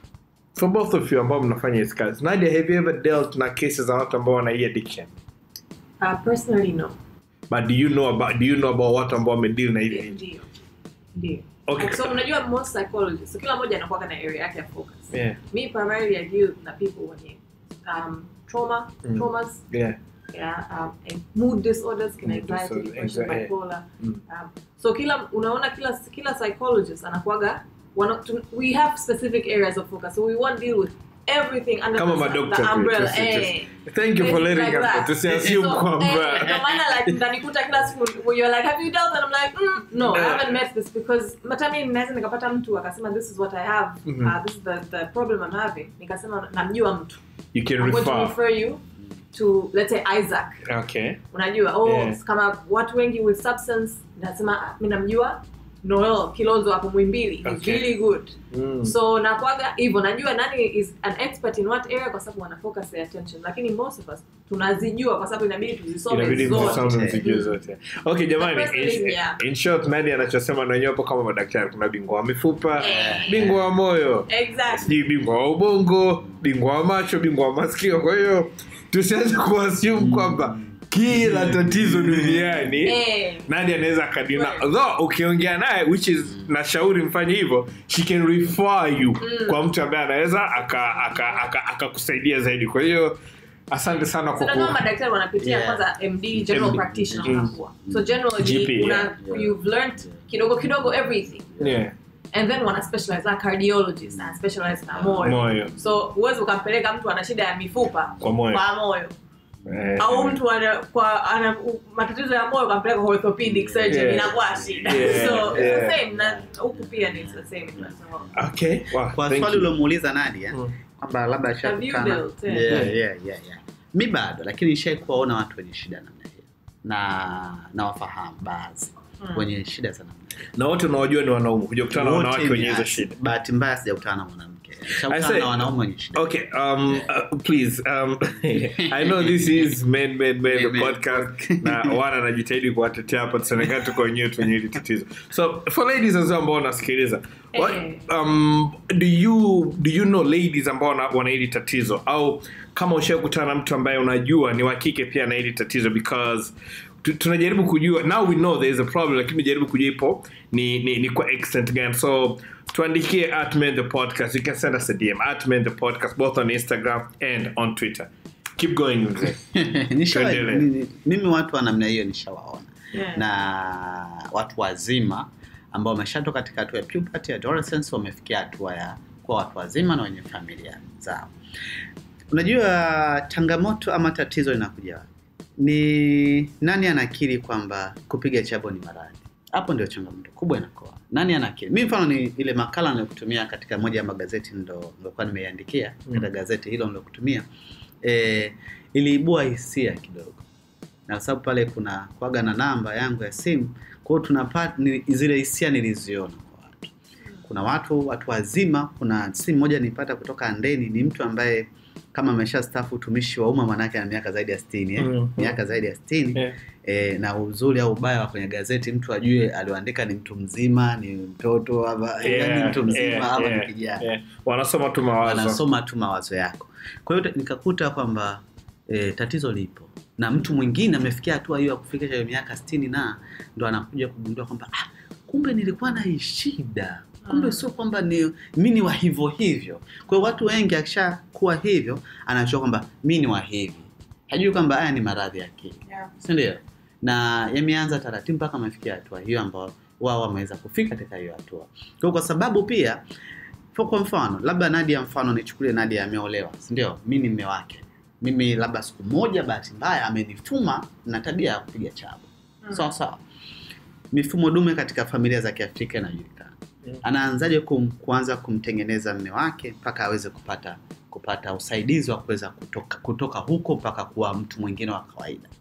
[SPEAKER 2] for both of you ambao mnafanya hizi kazi nadia have you ever dealt na cases za watu ambao wana hii addiction
[SPEAKER 3] Uh, personally, no.
[SPEAKER 2] but do you know about do you know about watu ambao wamedeal na hivi
[SPEAKER 3] Ndio. Ndio.
[SPEAKER 2] Okay.
[SPEAKER 3] So unajua most psychologists, so kila mmoja anakuwa na area yake ya focus.
[SPEAKER 2] yeah
[SPEAKER 3] Me primarily I deal na people wenye um, trauma,
[SPEAKER 2] Mm.
[SPEAKER 3] traumas,
[SPEAKER 2] yeah
[SPEAKER 3] yeah, um, and mood disorders, kina
[SPEAKER 2] Mood
[SPEAKER 3] anxiety,
[SPEAKER 2] disorder,
[SPEAKER 3] depression,
[SPEAKER 2] anxiety,
[SPEAKER 3] bipolar.
[SPEAKER 2] Mm.
[SPEAKER 3] Um, so kila unaona kila kila psychologist anakuaga wana, tu, we have specific areas of focus. So we won't deal with everything under
[SPEAKER 2] kama
[SPEAKER 3] the,
[SPEAKER 2] madokta
[SPEAKER 3] the
[SPEAKER 2] tu,
[SPEAKER 3] umbrella.
[SPEAKER 2] just-
[SPEAKER 3] eh.
[SPEAKER 2] just- thank you for
[SPEAKER 3] Things
[SPEAKER 2] letting
[SPEAKER 3] like
[SPEAKER 2] us
[SPEAKER 3] that.
[SPEAKER 2] tusiassume
[SPEAKER 3] So, eh,
[SPEAKER 2] kwamba
[SPEAKER 3] ndio maana like mtanikuta kila siku when you're like have you dealt and I'm like mm, no I
[SPEAKER 2] Yeah.
[SPEAKER 3] haven't met this because matami naweza nikapata mtu akasema this is what I have
[SPEAKER 2] Mhm.
[SPEAKER 3] uh, this is the, the problem I'm having nikasema namjua mtu
[SPEAKER 2] you can
[SPEAKER 3] I'm going to
[SPEAKER 2] refer
[SPEAKER 3] refer you to let's say Isaac
[SPEAKER 2] okay
[SPEAKER 3] unajua oh
[SPEAKER 2] Yeah.
[SPEAKER 3] kama watu wengi with substance nasema mi namjua Noel Kilonzo hapo Mwimbili he's
[SPEAKER 2] Okay.
[SPEAKER 3] really good
[SPEAKER 2] mm.
[SPEAKER 3] so nakwaga hivyo najua nani is an expert in what area kwa sababu wana focus their attention lakini most of us tunazijua kwa sababu inabidi tuzisome
[SPEAKER 2] inabidi
[SPEAKER 3] zote
[SPEAKER 2] msome msijue
[SPEAKER 3] Mm.
[SPEAKER 2] zote okay jamani
[SPEAKER 3] The first
[SPEAKER 2] in,
[SPEAKER 3] thing, yeah.
[SPEAKER 2] in short nani anachosema na wenyewe hapo kama madaktari kuna bingwa wa mifupa
[SPEAKER 3] Eh.
[SPEAKER 2] bingwa wa moyo
[SPEAKER 3] exactly
[SPEAKER 2] sijui bingwa wa ubongo bingwa wa macho bingwa wa masikio kwa hiyo tusianze kuassume kwamba kila tatizo duniani
[SPEAKER 3] eh
[SPEAKER 2] nani anaweza akadina
[SPEAKER 3] Right.
[SPEAKER 2] though ukiongea naye which is nashauri mfanye hivyo she can refer you kwa mtu ambaye anaweza akakusaidia aka, aka, akakusaidia zaidi kwa hiyo asante sana kwa
[SPEAKER 3] Sasa kama
[SPEAKER 2] ku
[SPEAKER 3] madaktari wanapitia
[SPEAKER 4] Yeah.
[SPEAKER 3] kwanza MD general
[SPEAKER 2] MD.
[SPEAKER 3] practitioner
[SPEAKER 2] Mm.
[SPEAKER 3] wanakuwa so generally
[SPEAKER 2] GP,
[SPEAKER 3] una,
[SPEAKER 2] yeah.
[SPEAKER 3] you've learned kidogo kidogo everything
[SPEAKER 2] yeah,
[SPEAKER 3] and then wana specialize like cardiologist na specialize na moyo
[SPEAKER 2] moyo
[SPEAKER 3] so huwezi ukampeleka mtu ana shida ya mifupa
[SPEAKER 2] Kwa moyo.
[SPEAKER 3] kwa moyo
[SPEAKER 2] Eh,
[SPEAKER 3] au mtu ana, kwa, ana u- matatizo ya moyo ukampeleka kwa orthopedic surgeon
[SPEAKER 2] Yeah.
[SPEAKER 3] inakuwa shida
[SPEAKER 2] Yeah,
[SPEAKER 3] so it's
[SPEAKER 2] yeah.
[SPEAKER 3] the same na huku pia ni the same so,
[SPEAKER 2] okay wow,
[SPEAKER 4] kwa
[SPEAKER 2] thank
[SPEAKER 4] swali
[SPEAKER 2] you.
[SPEAKER 4] uliomuuliza Nadia
[SPEAKER 2] Mm.
[SPEAKER 4] kwamba labda
[SPEAKER 3] Have you
[SPEAKER 4] ashakutana
[SPEAKER 3] dealt, yeah.
[SPEAKER 4] yeah, yeah, yeah, yeah. mi bado lakini nishai kuwaona watu wenye shida namna hiyo na nawafahamu baadhi
[SPEAKER 3] Mm.
[SPEAKER 4] wenye shida za namna hiyo
[SPEAKER 2] na wote unaojua ni wanaume kuja kutana na
[SPEAKER 4] Wote
[SPEAKER 2] wanawake
[SPEAKER 4] ni
[SPEAKER 2] wenye hizo
[SPEAKER 4] asi-
[SPEAKER 2] shida
[SPEAKER 4] bahati mbaya sijakutana na mwanamke
[SPEAKER 2] I
[SPEAKER 4] nishakutana
[SPEAKER 2] say-
[SPEAKER 4] na wanaume wenye shida
[SPEAKER 2] Okay, um, uh, please, um, I know this is Men Men Men the
[SPEAKER 4] Men, men.
[SPEAKER 2] podcast na wana anajitahidi kuwatetea hapa tusionekana tuko wenyewe tu wenye hili tatizo. So for ladies as well ambao wanasikiliza, what,
[SPEAKER 3] Eh.
[SPEAKER 2] um, do you do you know ladies ambao wana, wana hili tatizo au kama ushakutana na mtu ambaye unajua ni wa kike pia na hili tatizo because tu- tunajaribu kujua now we know there is a problem lakini tunajaribu kujua ipo ni, ni, ni kwa extent gani so tuandikie at men the podcast you can send us a dm at men the podcast both on instagram and on twitter keep going mzee
[SPEAKER 4] Nishawa-
[SPEAKER 2] Tuendelee.
[SPEAKER 4] ni- mimi watu wa namna hiyo nishawaona
[SPEAKER 3] Yeah.
[SPEAKER 4] na watu wazima ambao wameshatoka katika hatua ya puberty adolescence wamefikia hatua ya kuwa watu wazima na wenye familia zao unajua changamoto ama tatizo linakuja wapi? ni nani anakiri kwamba kupiga chabo ni maradhi hapo ndio changamoto kubwa inakoa nani anakiri mi mfano ni ile makala niliokutumia katika moja ya magazeti ndo nilikuwa nimeiandikia
[SPEAKER 2] Mm.
[SPEAKER 4] katika gazeti hilo niliokutumia e, iliibua hisia kidogo na kwa sababu pale kuna kwaga na namba yangu ya simu kwao tunapata ni, zile hisia niliziona kwa watu kuna watu watu wazima kuna simu moja nilipata kutoka andeni ni mtu ambaye kama amesha stafu utumishi wa umma manake ana miaka zaidi ya sitini eh?
[SPEAKER 2] Mhm.
[SPEAKER 4] miaka zaidi ya sitini
[SPEAKER 2] Yeah.
[SPEAKER 4] e, na uzuri au ubaya wa kwenye gazeti mtu ajue alioandika ni mtu mzima ni mtoto ama
[SPEAKER 2] Yeah,
[SPEAKER 4] ni mtu mzima
[SPEAKER 2] yeah,
[SPEAKER 4] ama
[SPEAKER 2] yeah,
[SPEAKER 4] ni kijana
[SPEAKER 2] yeah. wanasoma tu mawazo
[SPEAKER 4] wanasoma tu mawazo yako kwa hiyo nikakuta kwamba e, tatizo lipo na mtu mwingine amefikia hatua hiyo ya kufikisha hiyo miaka sitini na ndo anakuja kugundua kwamba ah, kumbe nilikuwa na hii shida kumbe
[SPEAKER 3] Mm.
[SPEAKER 4] sio kwamba ni mi ni wa hivyo hivyo kwa hiyo watu wengi akishakuwa hivyo anachua kwamba mi ni wa hivi hajui kwamba haya ni maradhi ya akili
[SPEAKER 3] Yeah.
[SPEAKER 4] sindio na yameanza taratibu mpaka amefikia hatua hiyo ambao wao wameweza kufika katika hiyo hatua kwa, kwa sababu pia kwa kwa mfano labda nadia mfano nichukulie nadia ameolewa sindio mi ni mme wake mimi labda siku moja bahati mbaya amenituma na tabia ya kupiga chabo
[SPEAKER 3] Mm.
[SPEAKER 4] sawa sawa mifumo dume katika familia za kiafrika inajulikana
[SPEAKER 2] Mm.
[SPEAKER 4] anaanzaje kum, kuanza kumtengeneza mme wake mpaka aweze kupata kupata usaidizi wa kuweza kutoka, kutoka huko mpaka kuwa mtu mwingine wa kawaida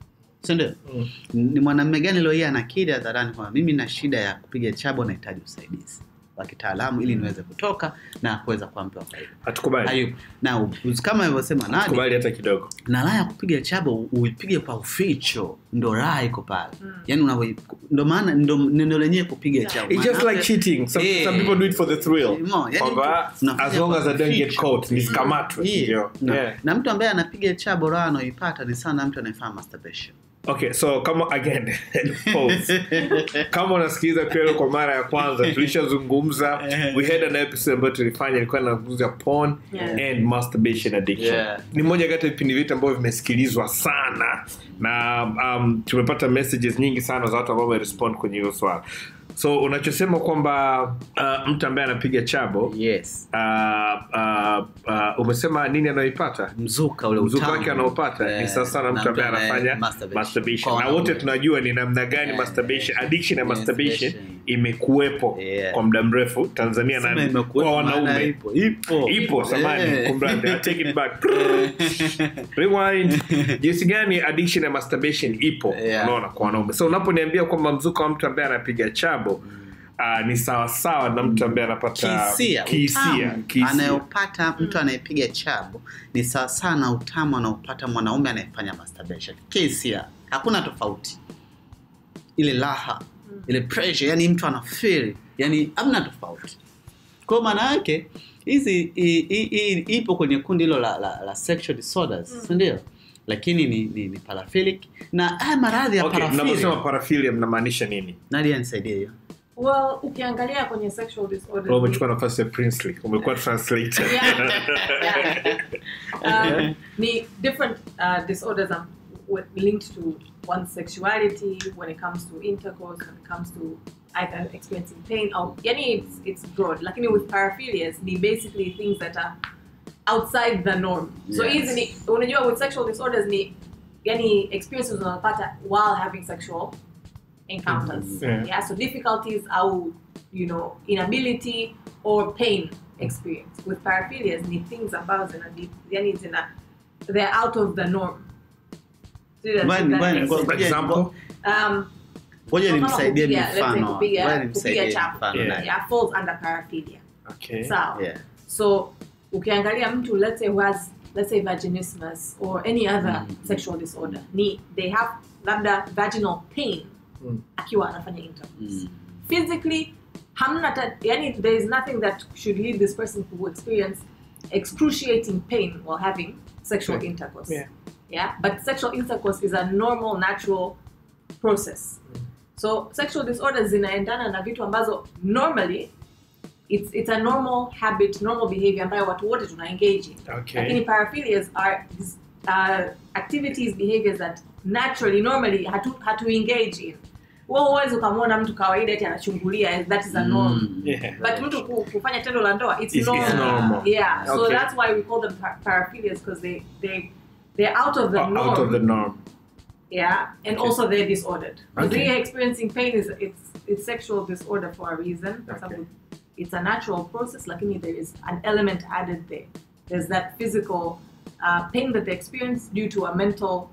[SPEAKER 4] si ndio
[SPEAKER 2] Mm.
[SPEAKER 4] ni mwanamume gani leo hii anakiri hadharani kwamba mimi na shida ya kupiga chabo nahitaji usaidizi wa kitaalamu ili niweze kutoka na kuweza kuwa mtu wa faida
[SPEAKER 2] hatukubali
[SPEAKER 4] Hayupo. na u- kama alivyosema Nadia,
[SPEAKER 2] hatukubali hata kidogo
[SPEAKER 4] na raha ya kupiga chabo uipige kwa uficho ndo raha iko pale
[SPEAKER 3] Mm.
[SPEAKER 4] yani unavyo ndo maana ndo neno lenyewe kupiga chabo
[SPEAKER 2] It's just
[SPEAKER 4] Maana-
[SPEAKER 2] like cheating. Some,
[SPEAKER 4] Yeah.
[SPEAKER 2] some people do it for the thrill.
[SPEAKER 4] Mo, yani
[SPEAKER 2] Kwamba
[SPEAKER 4] mtu-
[SPEAKER 2] as long as I don't get
[SPEAKER 4] Ficho.
[SPEAKER 2] caught, nisikamatwe.
[SPEAKER 4] Yeah.
[SPEAKER 2] Ndio.
[SPEAKER 4] na,
[SPEAKER 2] Yeah.
[SPEAKER 4] na mtu ambaye anapiga chabo raha anaoipata ni sana mtu anayefanya masturbation
[SPEAKER 2] Okay, so kama again pause. kama unasikiliza Kwelo kwa mara ya kwanza tulishazungumza we had an episode ambayo tulifanya ilikuwa inazungumzia porn
[SPEAKER 3] Yeah.
[SPEAKER 2] and masturbation addiction
[SPEAKER 4] Yeah.
[SPEAKER 2] ni moja kati ya vipindi vyetu ambavyo vimesikilizwa sana na um, tumepata messages nyingi sana za watu ambao wamerespond kwenye hiyo swala so unachosema kwamba uh, mtu ambaye anapiga chabo
[SPEAKER 4] yes
[SPEAKER 2] uh, uh, uh, umesema nini anayoipata
[SPEAKER 4] mzuka ule
[SPEAKER 2] mzuka
[SPEAKER 4] utamu.
[SPEAKER 2] wake anaopata
[SPEAKER 4] Eh,
[SPEAKER 2] ni sasa na
[SPEAKER 4] na
[SPEAKER 2] mtu ambaye
[SPEAKER 4] anaye
[SPEAKER 2] anafanya
[SPEAKER 4] masturbation.
[SPEAKER 2] masturbation
[SPEAKER 4] Kwa
[SPEAKER 2] na wote
[SPEAKER 4] wanaume.
[SPEAKER 2] tunajua ni namna gani
[SPEAKER 4] Eh,
[SPEAKER 2] masturbation addiction ya masturbation
[SPEAKER 4] masturbation.
[SPEAKER 2] imekuwepo
[SPEAKER 4] Yeah.
[SPEAKER 2] kwa muda mrefu tanzania
[SPEAKER 4] Sema
[SPEAKER 2] na
[SPEAKER 4] imekuwepo,
[SPEAKER 2] kwa
[SPEAKER 4] maana
[SPEAKER 2] wanaume
[SPEAKER 4] ipo ipo
[SPEAKER 2] ipo samani
[SPEAKER 4] Eh.
[SPEAKER 2] kumradhi I take it back rewind jinsi gani addiction ya masturbation ipo
[SPEAKER 4] Yeah.
[SPEAKER 2] unaona kwa wanaume so unaponiambia kwamba mzuka wa mtu ambaye anapiga chabo uh, ni sawasawa na mtu ambaye anapata
[SPEAKER 4] kihisia
[SPEAKER 2] kihisia
[SPEAKER 4] utamu
[SPEAKER 2] kihisia.
[SPEAKER 4] anayopata mtu anayepiga chabo ni sawasawa na utamu anaopata mwanaume anayefanya masturbation kihisia hakuna tofauti ile raha ile pressure yani mtu anafeel yani hamna tofauti kwa maana yake hizi i- i- i- ipo kwenye kundi hilo la, la, la sexual disorders
[SPEAKER 3] Mm.
[SPEAKER 4] si ndio lakini ni, ni, ni paraphilic na haya maradhi ya
[SPEAKER 2] okay,
[SPEAKER 4] paraphilia
[SPEAKER 2] mnaposema paraphilia mnamaanisha nini
[SPEAKER 4] Nadia nisaidie hiyo
[SPEAKER 3] well ukiangalia kwenye sexual disorders
[SPEAKER 2] Wewe umechukua nafasi ya princely umekuwa translator
[SPEAKER 3] Yeah. Yeah. um, ni different uh, disorders um, with- linked to one's sexuality when it comes to intercourse when it comes to either experiencing pain or yani it's, it's broad lakini with paraphilias ni basically things that are outside the norm so
[SPEAKER 4] Yes.
[SPEAKER 3] hizi ni unajua with sexual disorders ni yani experiences unapata while having sexual encounters
[SPEAKER 2] Yeah.
[SPEAKER 3] yeah so difficulties au you know inability or pain experience with paraphilias ni things ambazo zina yani zina they're out of the norm Sijui that-
[SPEAKER 4] Bwana-
[SPEAKER 3] that
[SPEAKER 4] bwana,
[SPEAKER 3] makes
[SPEAKER 4] ngo-
[SPEAKER 3] sense.
[SPEAKER 4] ngoja-
[SPEAKER 2] Example?
[SPEAKER 3] um,
[SPEAKER 4] ngoja
[SPEAKER 3] kama
[SPEAKER 4] nimsaidie
[SPEAKER 3] kupiga, let's say
[SPEAKER 4] mifano
[SPEAKER 3] kupiga-
[SPEAKER 4] Ngoja
[SPEAKER 3] kupiga
[SPEAKER 4] nimsaidie
[SPEAKER 3] chapo.
[SPEAKER 4] mfano
[SPEAKER 2] Yeah.
[SPEAKER 4] Nadia.
[SPEAKER 3] yeah, falls under paraphilia
[SPEAKER 2] okay.
[SPEAKER 3] sawa
[SPEAKER 4] Yeah.
[SPEAKER 3] so ukiangalia mtu let's say who has let's say vaginismus or any other
[SPEAKER 4] Mm.
[SPEAKER 3] sexual disorder ni they have labda vaginal pain
[SPEAKER 2] Mm.
[SPEAKER 3] akiwa anafanya intercourse
[SPEAKER 4] Mm.
[SPEAKER 3] physically hamna ta, yani there is nothing that should lead this person to experience excruciating pain while having sexual
[SPEAKER 2] Yeah.
[SPEAKER 3] intercourse
[SPEAKER 2] Yeah.
[SPEAKER 3] yeah but sexual intercourse is a normal natural process so sexual disorders zinaendana na vitu ambazo normally it's, it's a normal habit normal behavior ambayo watu wote tuna engage in
[SPEAKER 2] Okay.
[SPEAKER 3] lakini paraphilias are these, uh, activities behaviors that naturally normally hatu, hatu engage in wewe huwezi ukamwona mtu kawaida eti anachungulia that is a norm
[SPEAKER 4] Mm.
[SPEAKER 2] Yeah.
[SPEAKER 3] but mtu ku- kufanya tendo la ndoa it's,
[SPEAKER 2] It's- it's
[SPEAKER 3] normal.
[SPEAKER 2] normal.
[SPEAKER 3] yeah so
[SPEAKER 2] Okay.
[SPEAKER 3] that's why we call them par- paraphilias because they they they're out of the
[SPEAKER 2] O-
[SPEAKER 3] norm
[SPEAKER 2] out of the norm
[SPEAKER 3] yeah and
[SPEAKER 2] Okay.
[SPEAKER 3] also they're disordered because
[SPEAKER 2] Okay.
[SPEAKER 3] they're experiencing pain is it's it's sexual disorder for a reason for
[SPEAKER 2] Okay.
[SPEAKER 3] example it's a natural process lakini there is an element added there there's that physical uh, pain that they experience due to a mental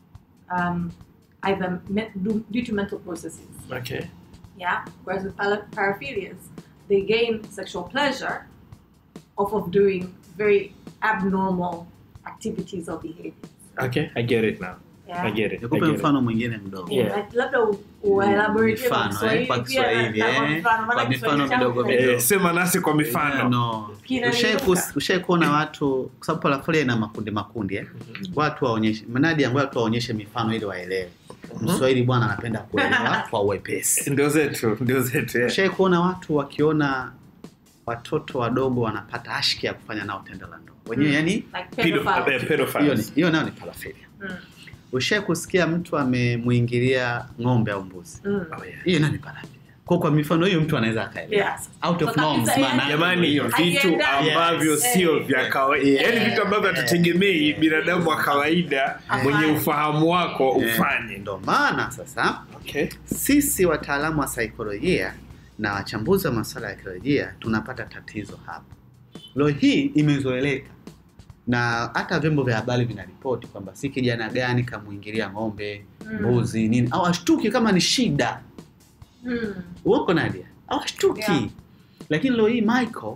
[SPEAKER 3] um, either me- due, due to mental processes
[SPEAKER 2] okay
[SPEAKER 3] yeah whereas with para- paraphilias they gain sexual pleasure off of doing very abnormal activities or behaviors
[SPEAKER 2] okay i get it now
[SPEAKER 3] yeah
[SPEAKER 2] i get it I
[SPEAKER 4] nikupe
[SPEAKER 2] get it.
[SPEAKER 4] mfano mwingine mdogo
[SPEAKER 2] Yeah.
[SPEAKER 3] Like, labda u- uelaborate kwa
[SPEAKER 4] Mifano, eh, kwa
[SPEAKER 3] Kiswahili pia,
[SPEAKER 4] Kiswahili,
[SPEAKER 3] na-
[SPEAKER 4] eh,
[SPEAKER 3] kwa mfano, maana
[SPEAKER 4] kwa
[SPEAKER 3] Kiswahili
[SPEAKER 4] mifano
[SPEAKER 3] changu
[SPEAKER 4] midogo
[SPEAKER 3] kina-
[SPEAKER 4] midogo.
[SPEAKER 2] Eh, sema nasi kwa mifano
[SPEAKER 4] Yeah, no.
[SPEAKER 3] Kinaniruka.
[SPEAKER 4] Ushai kus- ushai kuona watu kwa sababu parafolia ina makundi makundi eh? watu waonyeshe mnadi ambao watu waonyeshe mifano ili waelewe mswahili bwana anapenda kuelewa kwa uwepesi
[SPEAKER 2] ndio zetu ndio zetu yeah.
[SPEAKER 4] ushai kuona watu wakiona watoto wadogo wanapata ashki ya kufanya nao tendo la ndoa wenyewe
[SPEAKER 3] Mm.
[SPEAKER 4] yani
[SPEAKER 3] Like
[SPEAKER 2] Pedo-
[SPEAKER 3] pedophile.
[SPEAKER 2] eh, pedophiles.
[SPEAKER 4] hiyo ni- hiyo nayo ni parafilia
[SPEAKER 3] Mm,
[SPEAKER 4] ushai kusikia mtu amemwingilia ng'ombe au mbuzi
[SPEAKER 3] mm.
[SPEAKER 2] Oh, yeah.
[SPEAKER 4] hiyo nayo ni parafilia kwa kwa mifano hiyo mtu anaweza akaelewa
[SPEAKER 3] Yeah.
[SPEAKER 4] out of
[SPEAKER 3] Kwa
[SPEAKER 4] norms
[SPEAKER 3] kabisa,
[SPEAKER 4] maana
[SPEAKER 3] yani-
[SPEAKER 2] jamani
[SPEAKER 4] hiyo.
[SPEAKER 2] vitu
[SPEAKER 3] Haiendani.
[SPEAKER 2] ambavyo
[SPEAKER 3] Yes.
[SPEAKER 2] sio
[SPEAKER 3] Eh.
[SPEAKER 2] vya kawaida
[SPEAKER 4] Yeah.
[SPEAKER 2] yaani vitu ambavyo hatutegemei binadamu wa kawaida
[SPEAKER 3] Afanye.
[SPEAKER 2] mwenye ufahamu wako
[SPEAKER 4] Eh,
[SPEAKER 2] ufanye
[SPEAKER 4] ndo maana sasa
[SPEAKER 2] okay.
[SPEAKER 4] sisi wataalamu wa saikolojia na wachambuzi wa masuala ya kiolojia tunapata tatizo hapa leo hii imezoeleka na hata vyombo vya habari vinaripoti kwamba si kijana gani kamuingilia ng'ombe
[SPEAKER 3] Mm.
[SPEAKER 4] mbuzi nini au ashtuki kama ni shida
[SPEAKER 3] Mm.
[SPEAKER 4] uoko nadia au ashtuki
[SPEAKER 3] Yeah.
[SPEAKER 4] lakini leo hii michael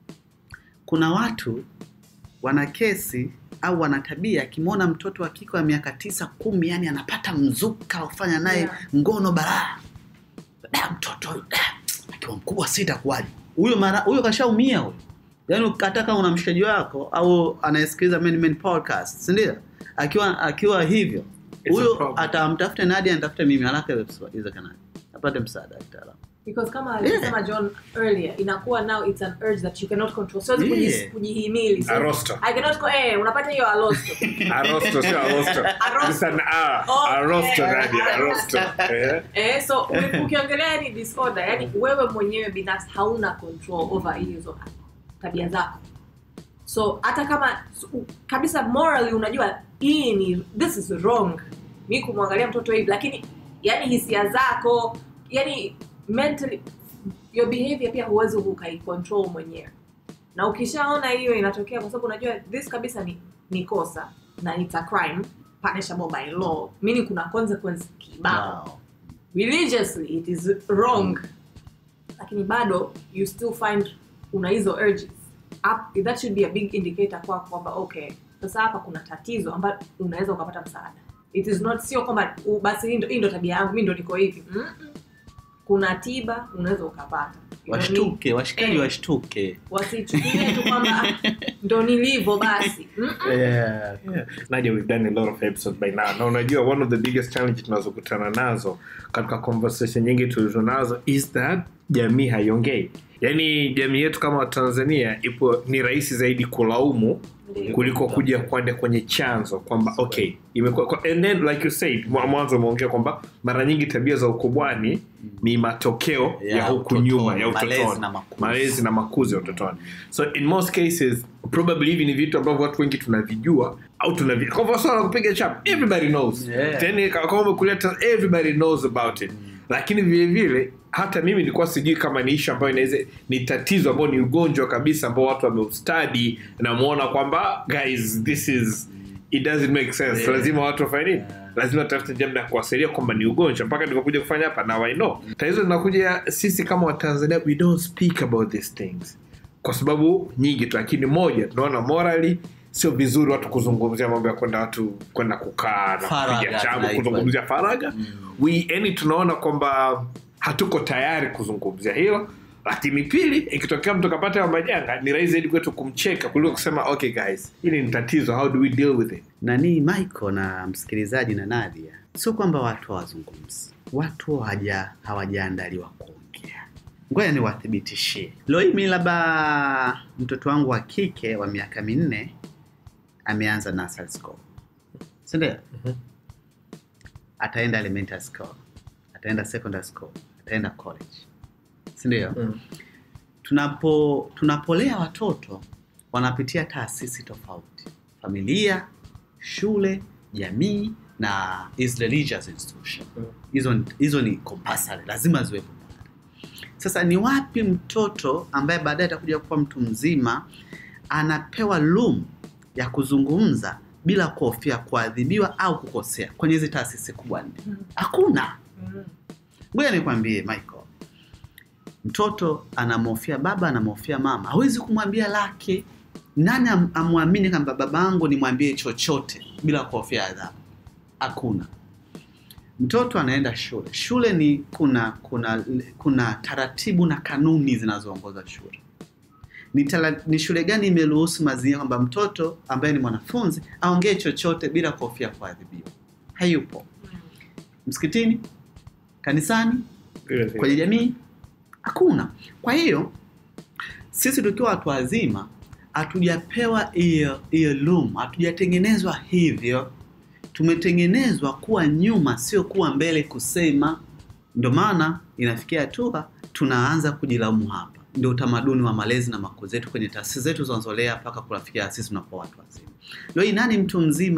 [SPEAKER 4] kuna watu wana kesi au wana tabia akimwona mtoto wa kike wa miaka tisa kumi yani anapata mzuka ufanya naye
[SPEAKER 3] Yeah.
[SPEAKER 4] ngono baraa da mtoto huyu, da, akiwa mkubwa sita kuwaje huyo mara huyo kashaumia huyo yaani kataka una mshikaji wako au anayesikiliza Men Men podcast si ndio akiwa akiwa hivyo
[SPEAKER 2] It's a
[SPEAKER 4] huyo
[SPEAKER 2] problem.
[SPEAKER 4] atamtafute Nadia anitafute mimi haraka iwezekanavyo apate msaada wa kitaalamu
[SPEAKER 3] because kama alisema john earlier inakuwa now it's an urge that you cannot control siwezi kuji-
[SPEAKER 4] Yeah.
[SPEAKER 3] kujihimili Siwezi-
[SPEAKER 2] Arosto.
[SPEAKER 3] I cannot go, eh, unapata hiyo alosto
[SPEAKER 2] Arosto, sio arosto.
[SPEAKER 3] Arosto.
[SPEAKER 2] It's an R.
[SPEAKER 3] Okay.
[SPEAKER 2] Arosto, Nadia, arosto. Eh?
[SPEAKER 3] eh, so uki- ukiongelea yani disorder yani wewe mwenyewe binafsi hauna control over hizo tabia zako so hata kama su- kabisa morally unajua hii ni this is wrong mi kumwangalia mtoto hivi lakini yani hisia zako yani mentally your behavior pia huwezi ukaicontrol mwenyewe na ukishaona hiyo inatokea kwa sababu unajua this kabisa ni, ni kosa na it's a crime punishable by law meaning kuna consequence kibao
[SPEAKER 4] Wow.
[SPEAKER 3] religiously it is wrong lakini bado you still find una hizo urges Up, that should be a big indicator kwa kwamba okay sasa hapa kuna tatizo ambayo unaweza ukapata msaada it is not sio kwamba u- basi hii ndo- hii ndo tabia yangu mi ndo niko hivi Mm-mm. kuna tiba unaweza ukapata You don't need-
[SPEAKER 4] washtuke washikaji
[SPEAKER 3] Eh.
[SPEAKER 4] washtuke
[SPEAKER 3] wasichukulie tu kwamba "Ah, ndo nilivyo basi Mm-mm.
[SPEAKER 4] yeah.
[SPEAKER 2] Yeah. Nadia, we've done a lot of episodes by now. Na unajua one of the biggest challenges tunazokutana nazo katika conversation nyingi tulizo nazo is that jamii haiongei. Yaani jamii yetu kama Tanzania ipo ni rahisi zaidi kulaumu
[SPEAKER 3] Ndio.
[SPEAKER 2] kuliko kuja kwenda kwenye chanzo kwamba okay imekuwa kwa- and then like you said mwa- mwanzo umeongea kwamba mara nyingi tabia za ukubwani ni matokeo ya,
[SPEAKER 4] Ya
[SPEAKER 2] huku
[SPEAKER 4] utotoni,
[SPEAKER 2] nyuma ya
[SPEAKER 4] malezi
[SPEAKER 2] utotoni
[SPEAKER 4] na makuzi.
[SPEAKER 2] malezi na makuzi ya utotoni so in most cases probably hivi ni vitu ambavyo watu wengi tunavijua au tunavi kwa mfano swala la kupiga chap everybody knows
[SPEAKER 4] Yeah.
[SPEAKER 2] Tena kama umekuleta everybody knows about it lakini vile vile hata mimi nilikuwa sijui kama ni ishu ambayo inaweza ni tatizo ambao ni ugonjwa kabisa ambao watu wameustadi namuona kwamba guys this is it doesn't make sense
[SPEAKER 4] Yeah.
[SPEAKER 2] lazima watu wafanye nini lazima tafute jambo ya kuwasaidia kwamba ni ugonjwa mpaka nikakuja kufanya hapa now i know tatizo linakuja sisi kama watanzania we don't speak about these things kwa sababu nyingi tu lakini moja tunaona morally sio vizuri watu kuzungumzia mambo ya kwenda watu kwenda kukaa na
[SPEAKER 4] Faragha
[SPEAKER 2] kupiga chabu
[SPEAKER 4] tunaitwa.
[SPEAKER 2] kuzungumzia faraga we yani tunaona kwamba hatuko tayari kuzungumzia hilo lakini pili ikitokea mtu kapata hayo majanga ni rahisi zaidi kwetu kumcheka kuliko kusema okay guys hili ni tatizo how do we deal with it
[SPEAKER 4] nani michael na msikilizaji na nadia sio kwamba watu hawazungumzi watu hawaja hawajaandaliwa kuongea ngoja niwathibitishie leo hii mi labda mtoto wangu wa kike wa miaka minne ameanza nursery school sindio ataenda elementary school ataenda secondary school ataenda college sindio
[SPEAKER 2] Mm.
[SPEAKER 4] tunapo tunapolea watoto wanapitia taasisi tofauti familia shule jamii na is religious institution
[SPEAKER 2] Mm.
[SPEAKER 4] hizo hizo ni compulsory lazima ziwepo pale. sasa ni wapi mtoto ambaye baadaye atakuja kuwa mtu mzima anapewa room ya kuzungumza bila kuhofia kuadhibiwa au kukosea kwenye hizi taasisi kubwa nne
[SPEAKER 3] Mm.
[SPEAKER 4] hakuna
[SPEAKER 3] Mm.
[SPEAKER 4] ngoja nikwambie michael mtoto anamhofia baba anamhofia mama hawezi kumwambia lake nani am- amwamini kwamba babangu nimwambie chochote bila kuhofia adhabu hakuna mtoto anaenda shule shule ni kuna kuna kuna taratibu na kanuni zinazoongoza shule ni, tala, ni shule gani imeruhusu mazingira kwamba mtoto ambaye ni mwanafunzi aongee chochote bila kuhofia kuadhibiwa hayupo msikitini kanisani
[SPEAKER 2] Vile vile.
[SPEAKER 4] kwenye jamii hakuna kwa hiyo sisi tukiwa watu wazima hatujapewa hiyo hiyo room hatujatengenezwa hivyo tumetengenezwa kuwa nyuma sio kuwa mbele kusema ndio maana inafikia hatua tunaanza kujilaumu hapa ndio utamaduni wa malezi na makuzi yetu kwenye taasisi zetu zinazolea mpaka kunafikia sisi tunakuwa watu wazima leo hii nani mtu mzima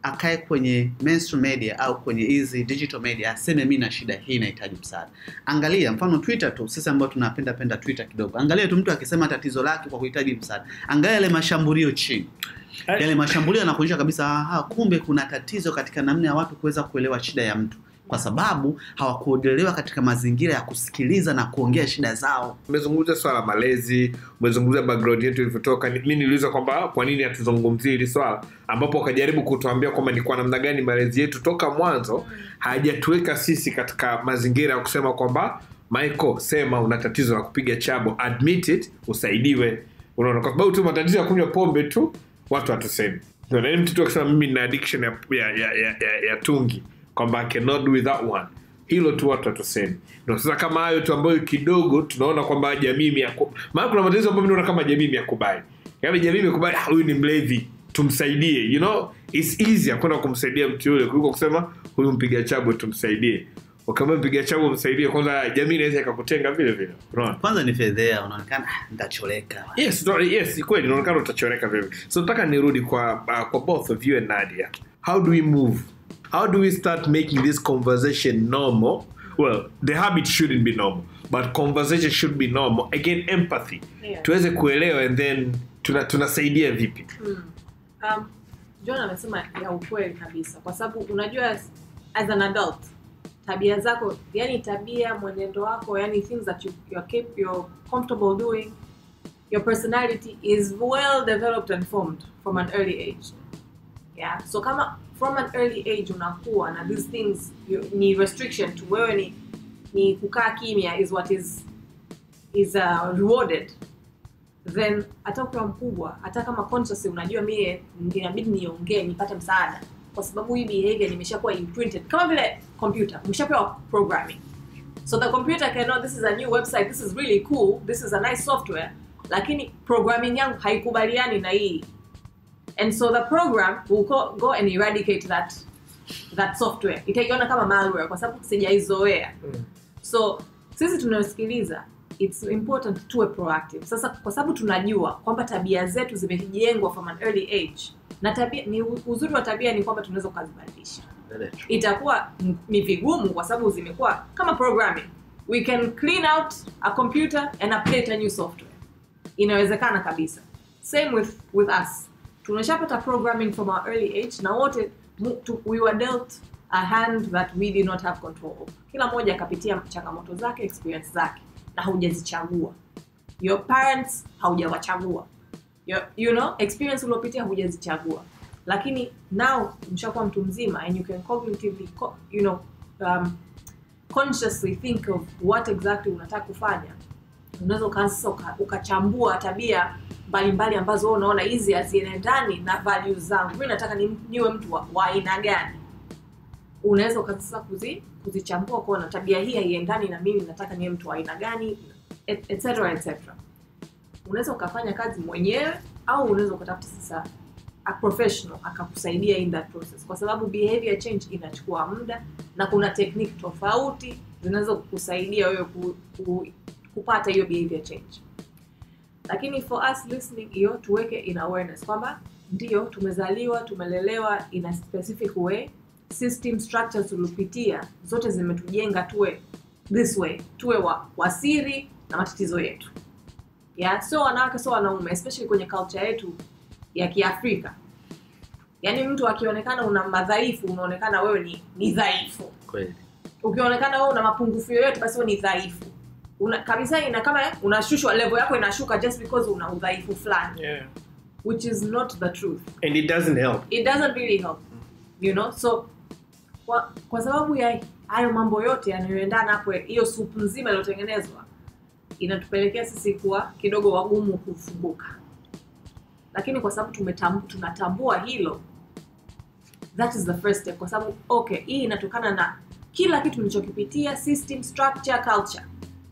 [SPEAKER 4] akae kwenye mainstream media au kwenye hizi digital media aseme mi na shida hii nahitaji msaada angalia mfano twitter tu sisi ambao tunapenda penda twitter kidogo angalia tu mtu akisema tatizo lake kwa kuhitaji msaada angalia yale mashambulio chini yale mashambulio yanakuonyesha kabisa aha, kumbe kuna tatizo katika namna ya watu kuweza kuelewa shida ya mtu kwa sababu hawakuodelewa katika mazingira ya kusikiliza na kuongea shida zao
[SPEAKER 2] umezungumzia swala la malezi umezungumzia background yetu ilivyotoka Ni- mi niliuliza kwamba kwa nini hatuzungumzii hili swala ambapo wakajaribu kutuambia kwamba ni kwa namna gani malezi yetu toka mwanzo hayajatuweka sisi katika mazingira ya kusema kwamba michael sema una tatizo la kupiga chabo admit it usaidiwe unaona kwa sababu tu matatizo ya kunywa pombe tu watu hatusemi Unaona, yaani mtoto akisema mimi nina addiction ya, ya, ya, ya, ya, ya tungi kwamba I cannot do without one hilo tu watu hatusemi na sasa kama hayo tu ambayo kidogo tunaona kwamba jamii imeyaku- maana kuna matatizo ambayo mi naona kama jamii imeyakubali yaani jamii imekubali "Ah, huyu ni mlevi tumsaidie you know it's easier kwenda kumsaidia mtu yule kuliko kusema huyu mpiga chabo tumsaidie ukiambia mpiga chabo msaidie kwanza jamii inaweza ikakutenga vile vile unaona
[SPEAKER 4] kwanza ni fedhea unaonekana "Ah, nitacholeka
[SPEAKER 2] yes no, yes ni kweli inaonekana utachoreka vile so nataka nirudi kwa uh, kwa both of you and nadia how do we move how do we start making this conversation normal well the habit shouldn't be normal but conversation should be normal again empathy
[SPEAKER 3] Yeah.
[SPEAKER 2] tuweze kuelewa and then tuna- tunasaidia vipi
[SPEAKER 3] um, john amesema ya ukweli kabisa kwa sababu unajua as, as an adult tabia zako yani tabia mwenendo wako yani things that you, you're, cap- you're comfortable doing your personality is well developed and formed from an early age yeah so kama from an early age unakuwa na these things you, ni restriction tu wewe ni ni kukaa kimya is what is is uh, rewarded then hata ukiwa mkubwa hata kama consciously unajua mie inabidi niongee nipate msaada kwa sababu hii behavior nimeshakuwa imprinted kama vile computer umeshapewa programming so the computer can know this is a new website this is really cool this is a nice software lakini programming yangu haikubaliani na hii and so the program will go, go and eradicate that that software itaiona kama malware kwa sababu sijaizoea so sisi tunayosikiliza its important tuwe proactive sasa kwa sababu tunajua kwamba tabia zetu zimejengwa from an early age na tabia ni uzuri wa tabia ni kwamba tunaweza ukazibadilisha itakuwa m- ni vigumu kwa sababu zimekuwa kama programming we can clean out a computer and update a new software inawezekana kabisa same with with us tumeshapata programming from our early age na wote mu- tu- we were dealt a hand that we did not have control over kila mmoja akapitia changamoto zake experience zake na haujazichagua your parents haujawachagua Your- you know experience uliopitia hujazichagua lakini now mshakuwa mtu mzima and you can cognitively co- you know um, consciously think of what exactly unataka kufanya unaweza ukaanza sasa uka- ukachambua tabia mbalimbali ambazo wewe unaona hizi haziendani na values zangu mi nataka ni, niwe mtu wa wa aina gani unaweza ukaanza sasa kuzi, kuzichambua kuona tabia hii haiendani na mimi nataka niwe mtu wa aina gani et- et cetera, et cetera. unaweza ukafanya kazi mwenyewe au unaweza ukatafuta sasa a professional akakusaidia in that process kwa sababu behavior change inachukua muda na kuna technique tofauti zinaweza kukusaidia wewe ku, ku, kupata hiyo behavior change lakini for us listening hiyo tuweke in awareness kwamba ndio tumezaliwa tumelelewa in a specific way system structures tuliopitia zote zimetujenga tuwe this way tuwe wa, wasiri na matatizo yetu yeah? sio wanawake sio wanaume especially kwenye culture yetu ya kiafrika yaani mtu akionekana una madhaifu unaonekana wewe ni, ni dhaifu
[SPEAKER 4] kweli
[SPEAKER 3] ukionekana wewe una mapungufu yoyote basi wewe ni dhaifu una, kabisa ina kama unashushwa level yako inashuka just because una udhaifu fulani
[SPEAKER 2] yeah.
[SPEAKER 3] which is not the truth
[SPEAKER 2] and it doesn't help
[SPEAKER 3] it doesn't really help you know so kwa, kwa sababu ya hayo mambo yote yanayoendana hapo hiyo supu nzima iliyotengenezwa inatupelekea sisi kuwa kidogo wagumu kufunguka lakini kwa sababu tumetam- tunatambua hilo that is the first step kwa sababu okay hii inatokana na kila kitu nilichokipitia system structure culture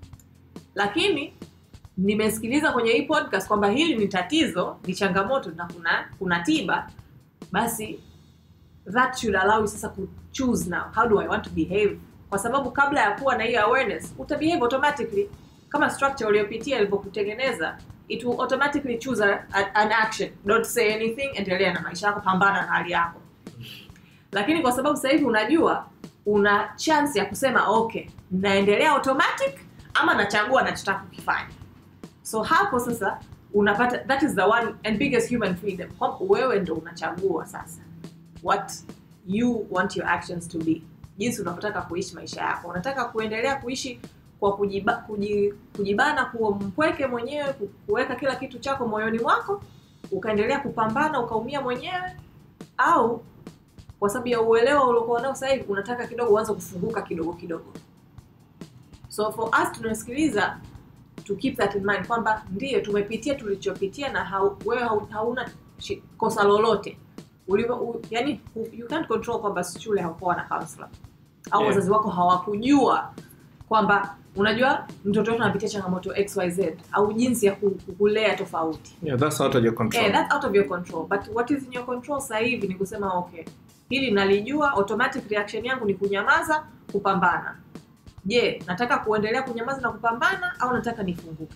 [SPEAKER 3] lakini nimesikiliza kwenye hii podcast kwamba hili ni tatizo ni changamoto na kuna kuna tiba basi that should allow you sasa ku choose now how do i want to behave kwa sababu kabla ya kuwa na hiyo awareness utabehave automatically kama structure uliyopitia ilivyokutengeneza it will automatically choose a, a, an action don't say anything endelea na maisha yako pambana na hali yako lakini kwa sababu sasa hivi unajua una chance ya kusema okay naendelea automatic ama nachagua nachotaka kukifanya so hapo sasa unapata that is the one and biggest human freedom kwamba wewe ndo unachagua sasa what you want your actions to be jinsi unavyotaka kuishi maisha yako unataka kuendelea kuishi kwa kujiba, kuji, kujibana kuwa mpweke mwenyewe ku- kuweka kila kitu chako moyoni mwako ukaendelea kupambana ukaumia mwenyewe au kwa sababu ya uelewa uliokuwa nao sasa hivi unataka kidogo uanze kufunguka kidogo kidogo so for us tunasikiliza to keep that in mind kwamba ndiyo tumepitia tulichopitia na hau, wewe hau, hauna shi- kosa lolote Ulivyo, u, yani you can't control kwamba shule hakuwa na counselor au
[SPEAKER 2] Yeah.
[SPEAKER 3] wazazi wako hawakujua kwamba unajua mtoto wetu anapitia changamoto xyz au jinsi ya ku- kulea tofauti
[SPEAKER 2] Yeah, that's out of your control.
[SPEAKER 3] Eh, that's out of your control but what is in your control sasa hivi ni kusema okay hili nalijua automatic reaction yangu ni kunyamaza kupambana je nataka kuendelea kunyamaza na kupambana au nataka nifunguke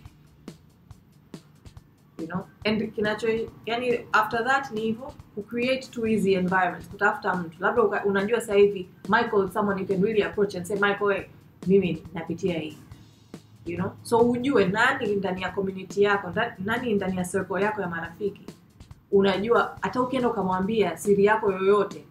[SPEAKER 3] you know and kinacho yani after that ni hivyo kucreate too easy environment kutafuta mtu labda uka- unajua sasa hivi michael is someone you can really approach and say michael hey, mimi napitia hii you know so ujue nani ndani ya community yako nda- nani ndani ya circle yako ya marafiki unajua hata ukienda ukamwambia siri yako yoyote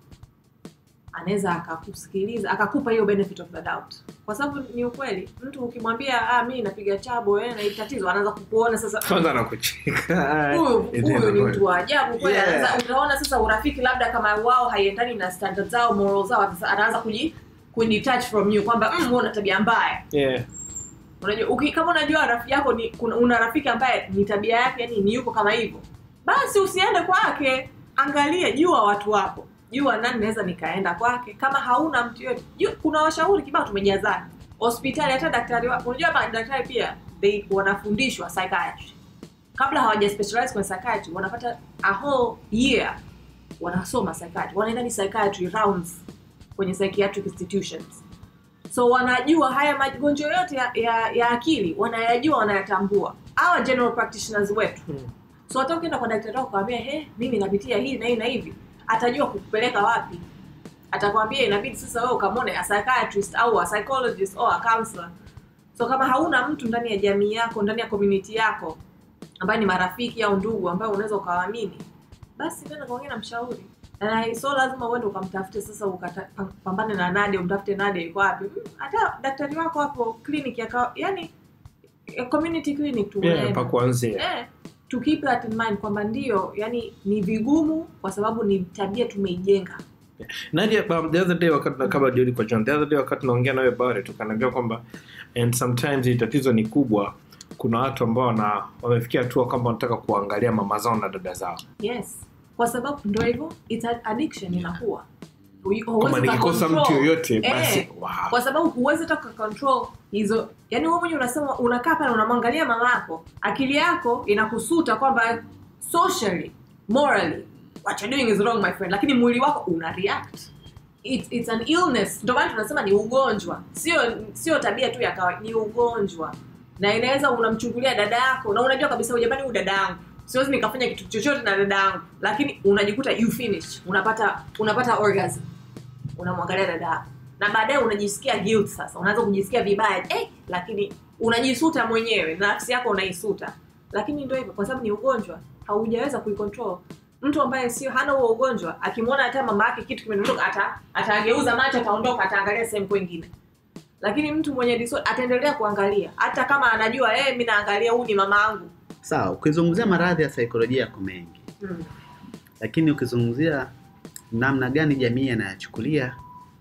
[SPEAKER 3] anaweza akakusikiliza akakupa hiyo benefit of the doubt kwa sababu ni ukweli mtu ukimwambia ah, mi napiga chabo eh, na hili tatizo anaanza kukuona sasa
[SPEAKER 2] kwanza anakucheka
[SPEAKER 3] huyu
[SPEAKER 2] It
[SPEAKER 3] huyu
[SPEAKER 2] is
[SPEAKER 3] ni
[SPEAKER 2] a
[SPEAKER 3] mtu wa ajabu kweli
[SPEAKER 2] Yeah.
[SPEAKER 3] anaanza utaona sasa urafiki labda kama wao haiendani na standard zao moral zao sasa anaanza kuji kudetach from you kwamba mm, wewe una tabia mbaya
[SPEAKER 2] yeah.
[SPEAKER 3] unajua uki, kama unajua rafiki yako ni kuna, una rafiki ambaye ni tabia yake yani ni yuko kama hivyo basi usiende kwake angalia jua watu wapo jua nani naweza nikaenda kwake kama hauna mtu yote jua, kuna washauri kibao tumejazana hospitali hata daktari wa, unajua madaktari pia they wanafundishwa psychiatry kabla hawaja specialize kwenye psychiatry wanapata a whole year wanasoma psychiatry wanaenda ni psychiatry rounds kwenye psychiatric institutions so wanajua haya magonjwa yote ya, ya, ya akili wanayajua wanayatambua hawa general practitioners wetu
[SPEAKER 2] Hmm.
[SPEAKER 3] so hata ukienda kwa daktari wako kawambia he mimi napitia hii na hii na hivi atajua kukupeleka wapi atakwambia inabidi sasa wewe ukamwone a psychiatrist au a psychologist au a counselor so kama hauna mtu ndani ya jamii yako ndani ya community yako ambaye ni marafiki au ndugu ambayo unaweza ukawaamini basi nenda kaongea na mshauri na so lazima uende ukamtafute sasa ukapambane na Nadia umtafute Nadia yuko wapi Mm, hata daktari wako hapo clinic ya kawa- yani ya community clinic tu
[SPEAKER 2] Yeah,
[SPEAKER 3] unaenda.
[SPEAKER 2] pa kuanzia
[SPEAKER 3] eh, to keep that in mind kwamba ndio yani ni vigumu kwa sababu ni tabia tumeijenga
[SPEAKER 2] Nadia, um, the other day wakati na kama jioni kwa John, the other day wakati naongea nawe about it, ukaniambia kwamba and sometimes hii tatizo ni kubwa. Kuna watu ambao wana wamefikia hatua kwamba wanataka kuangalia mama zao na dada zao,
[SPEAKER 3] yes kwa sababu ndio hivyo it's an addiction inakuwa Hu- huwezi
[SPEAKER 2] kama nikikosa
[SPEAKER 3] ukacontrol.
[SPEAKER 2] mtu yoyote
[SPEAKER 3] Eh,
[SPEAKER 2] basi wow.
[SPEAKER 3] kwa sababu huwezi hata control hizo yani wewe mwenyewe unasema unakaa pale unamwangalia mama yako akili yako inakusuta kwamba socially morally what you're doing is wrong my friend lakini mwili wako una react It, it's an illness ndio maana tunasema ni ugonjwa sio sio tabia tu ya kawaida ni ugonjwa na inaweza unamchungulia dada yako na unajua kabisa "Huyu jamani huyu dada yangu siwezi nikafanya kitu chochote na dada yangu lakini unajikuta you finish unapata unapata orgasm unamwangalia dada yako na baadaye unajisikia guilt sasa unaanza kujisikia vibaya eh, lakini unajisuta mwenyewe nafsi yako unaisuta lakini ndio hivyo kwa sababu ni ugonjwa haujaweza kuicontrol mtu ambaye sio hana huo ugonjwa akimwona hata mama yake kitu kimedondoka ata atageuza macho ataondoka ataangalia sehemu kwengine lakini mtu mwenye disorder ataendelea kuangalia hata kama anajua eh, mi naangalia huu ni mama yangu
[SPEAKER 4] sawa ukizungumzia maradhi ya saikolojia yako mengi
[SPEAKER 3] mm.
[SPEAKER 4] lakini ukizungumzia namna gani jamii yanayachukulia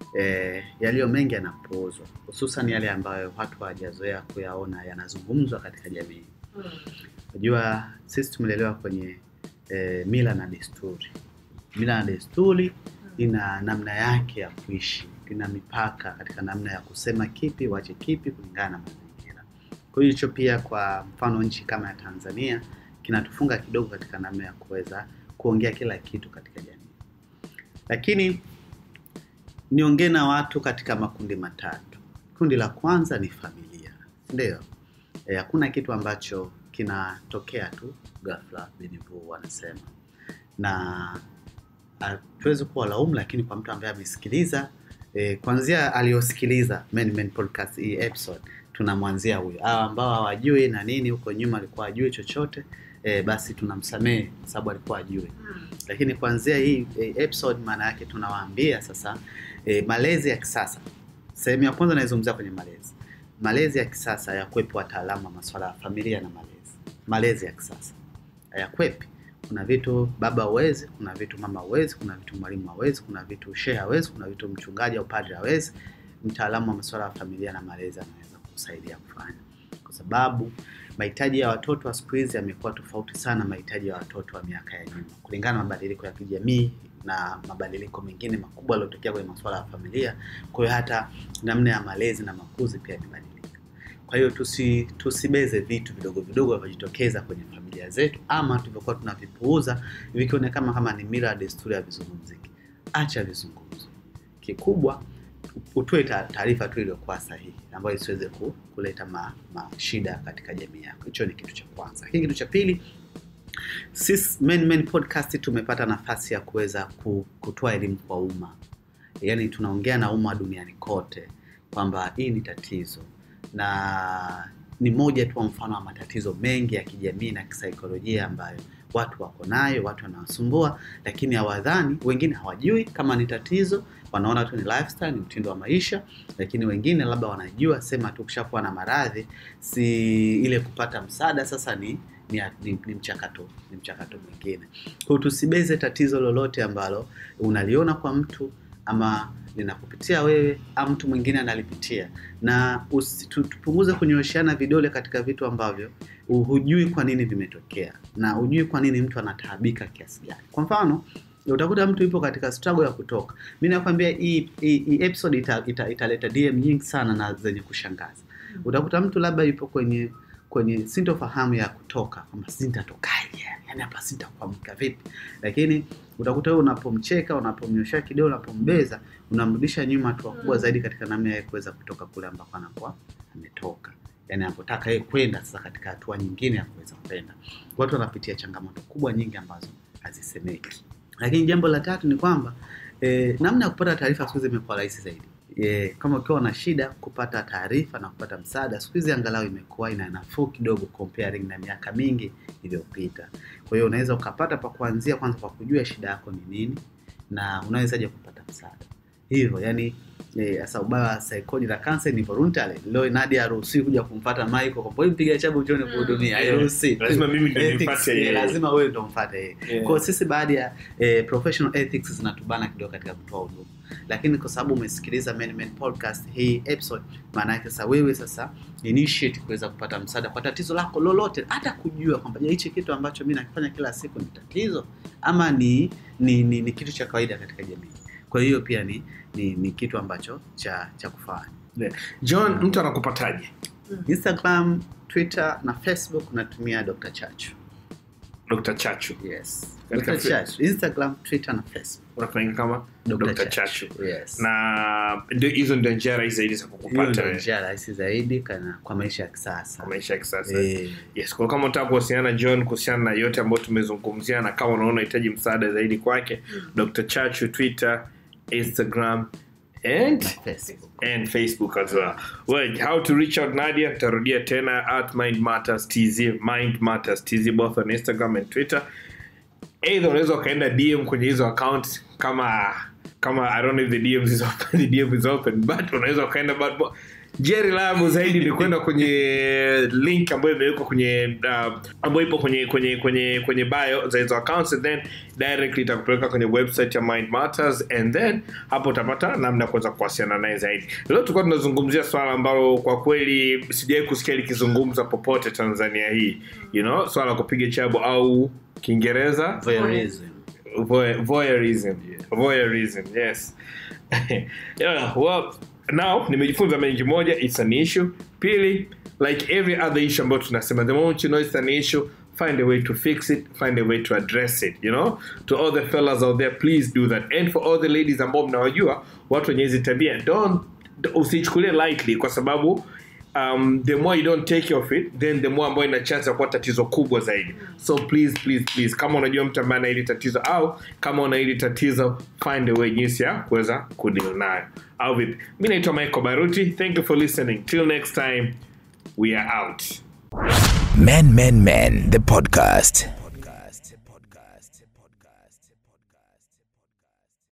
[SPEAKER 4] eh, yaliyo mengi yanapuuzwa hususan yale ambayo watu hawajazoea kuyaona yanazungumzwa katika jamii
[SPEAKER 3] Mm.
[SPEAKER 4] unajua sisi tumelelewa kwenye eh, mila na desturi mila na desturi ina namna yake ya kuishi ina mipaka katika namna ya kusema kipi wache kipi kulingana na mazingira kwa hiyo hicho pia kwa mfano nchi kama ya tanzania kinatufunga kidogo katika namna ya kuweza kuongea kila kitu katika jamii lakini niongee na watu katika makundi matatu kundi la kwanza ni familia ndio Eh, hakuna kitu ambacho kinatokea tu ghafla binivu wanasema na hatuwezi kuwa laumu lakini kwa mtu ambaye amesikiliza eh, kwanzia aliyosikiliza Men Men podcast hii episode tunamwanzia huyo hawa ambao hawajui na nini huko nyuma alikuwa ajui chochote eh, basi tunamsamehe kwa sababu alikuwa ajui
[SPEAKER 3] Mm.
[SPEAKER 4] lakini kuanzia hii eh, episode maana yake tunawaambia sasa eh, malezi ya kisasa sehemu ya kwanza naizungumzia kwenye malezi malezi ya kisasa yakwepi wataalamu wa masuala ya familia na malezi malezi ya kisasa hayakwepi kuna vitu baba hawezi kuna vitu mama hawezi kuna vitu mwalimu hawezi kuna vitu shehe hawezi kuna vitu mchungaji au padri hawezi mtaalamu wa masuala ya familia na malezi anaweza kusaidia kufanya kwa sababu mahitaji ya watoto wa siku hizi yamekuwa tofauti sana mahitaji ya watoto wa miaka ya nyuma kulingana na mabadiliko ya kijamii na mabadiliko mengine makubwa yaliyotokea kwenye masuala ya familia kwa hiyo hata namna ya malezi na makuzi pia imebadilika kwa hiyo tusi, tusibeze vitu vidogo vidogo vinavyojitokeza kwenye familia zetu ama tulivyokuwa tunavipuuza vikionekana kama ni mila desturi ya vizungumziki acha vizungumzo kikubwa utoe ta- taarifa tu iliyokuwa sahihi ambayo isiweze ku, kuleta ma, ma shida katika jamii yako hicho ni kitu cha kwanza lakini kitu cha pili sisi Men Men podcast tumepata nafasi ya kuweza ku- kutoa elimu kwa umma yaani tunaongea na umma duniani kote kwamba hii ni tatizo na ni moja tu wa mfano wa matatizo mengi ya kijamii na kisaikolojia ambayo watu wako nayo watu wanawasumbua lakini hawadhani wengine hawajui kama ni tatizo wanaona tu ni lifestyle ni mtindo wa maisha lakini wengine labda wanajua sema tu ukishakuwa na maradhi si ile kupata msaada sasa ni ni, ni, ni mchakato ni mchakato mwingine kwa hiyo tusibeze tatizo lolote ambalo unaliona kwa mtu ama linakupitia wewe au mtu mwingine analipitia na usi- tu- tupunguze kunyoosheana vidole katika vitu ambavyo hu- hujui kwa nini vimetokea na hujui kwa nini mtu anataabika kiasi gani kwa mfano utakuta mtu yupo katika struggle ya kutoka mi nakwambia hii hii- hii episode ita, ita, italeta dm nyingi sana na zenye kushangaza utakuta mtu labda yupo kwenye kwenye sintofahamu ya kutoka kwamba sintatokaje yani hapa sintakuamka vipi lakini utakuta wewe unapomcheka unapomnyoshea kidole unapombeza unamrudisha nyuma hatua kubwa
[SPEAKER 3] Mm.
[SPEAKER 4] zaidi katika namna yeye kuweza kutoka kule ambako anakuwa ametoka yani anapotaka yeye kwenda sasa katika hatua nyingine ya kuweza kwenda watu wanapitia changamoto kubwa nyingi ambazo hazisemeki lakini jambo la tatu ni kwamba eh, namna ya kupata taarifa siku hizi imekuwa rahisi zaidi eh, kama ukiwa na shida kupata taarifa na kupata msaada siku hizi angalau imekuwa ina nafuu kidogo comparing na miaka mingi iliyopita kwa hiyo unaweza ukapata pa kuanzia kwanza kwa kujua shida yako ni nini na unawezaje kupata msaada hivyo yani sasa ubaya wa psychology la cancer ni voluntary leo Nadia haruhusiwi kuja kumfuata Michael kwa sababu mpiga chabu njoni
[SPEAKER 3] Mm.
[SPEAKER 4] kuhudumia
[SPEAKER 2] Yeah.
[SPEAKER 4] hairuhusiwi
[SPEAKER 2] Lazima mimi ndio
[SPEAKER 4] Ethics,
[SPEAKER 2] nimfuate
[SPEAKER 4] eh,
[SPEAKER 2] yeye.
[SPEAKER 4] lazima wewe ndio mfuate yeye
[SPEAKER 2] Yeah.
[SPEAKER 4] kwa hiyo sisi baadhi ya eh, professional ethics zinatubana kidogo katika kutoa huduma lakini kwa sababu umesikiliza Men Men podcast hii episode maana yake sasa wewe sasa initiate kuweza kupata msaada kwa tatizo lako lolote hata kujua kwamba je hichi kitu ambacho mi nakifanya kila siku ni tatizo ama ni ni, ni, ni kitu cha kawaida katika jamii kwa hiyo pia ni, ni, ni kitu ambacho cha cha kufanya
[SPEAKER 2] john mtu anakupataje
[SPEAKER 4] instagram twitter na facebook natumia dr chachu
[SPEAKER 2] dr chachu
[SPEAKER 4] yes
[SPEAKER 2] Katika
[SPEAKER 4] dr
[SPEAKER 2] fe-
[SPEAKER 4] chachu instagram twitter na facebook
[SPEAKER 2] unafanyika kama
[SPEAKER 4] Dr.
[SPEAKER 2] dr
[SPEAKER 4] Chachu.
[SPEAKER 2] chachu
[SPEAKER 4] yes
[SPEAKER 2] na ndio hizo ndio njia rahisi zaidi za
[SPEAKER 4] hiyo
[SPEAKER 2] kukupata
[SPEAKER 4] ndio
[SPEAKER 2] wewe
[SPEAKER 4] njia rahisi zaidi kana kwa maisha ya kisasa
[SPEAKER 2] kwa maisha ya kisasa
[SPEAKER 4] Eh,
[SPEAKER 2] yes kwa kama unataka kuwasiliana na john kuhusiana na yote ambayo tumezungumzia na kama unaona unahitaji msaada zaidi kwake dr chachu twitter instagram and
[SPEAKER 4] na facebook
[SPEAKER 2] and facebook as well well how to reach out nadia tarudia tena at mind matters tz mind matters tz both on instagram and twitter either unaweza ukaenda dm kwenye hizo account kama kama i don't know if the dms is open, the dm is open but unaweza ukaenda but but njia reliable zaidi ni kwenda kwenye link ambayo imewekwa kwenye uh, ambayo ipo kwenye kwenye kwenye kwenye bio za hizo accounts and then directly itakupeleka kwenye website ya mind matters and then hapo utapata namna ya kuweza kuwasiliana naye zaidi leo tulikuwa tunazungumzia swala ambalo kwa kweli sijawahi kusikia likizungumza popote tanzania hii you know swala la kupiga chabo au kiingereza
[SPEAKER 4] voyeurism
[SPEAKER 2] Voy- voyeurism voyeurism yes yeah, well now nimejifunza mengi moja it's an issue pili like every other issue ambayo tunasema the moment you know it's an issue find a way to fix it find a way to address it you know to all the fellas out there please do that and for all the ladies ambao mnawajua watu wenye hizi tabia don't usichukulie lightly kwa sababu um, the more you don't take care of it then the more ambayo ina chance ya kuwa tatizo kubwa zaidi so please please please kama unajua mtu ambaye ana hili tatizo au kama una hili tatizo find a way jinsi ya kuweza kudeal nayo au vipi mi naitwa michael baruti thank you for listening till next time we are out
[SPEAKER 1] Men Men Men, the podcast.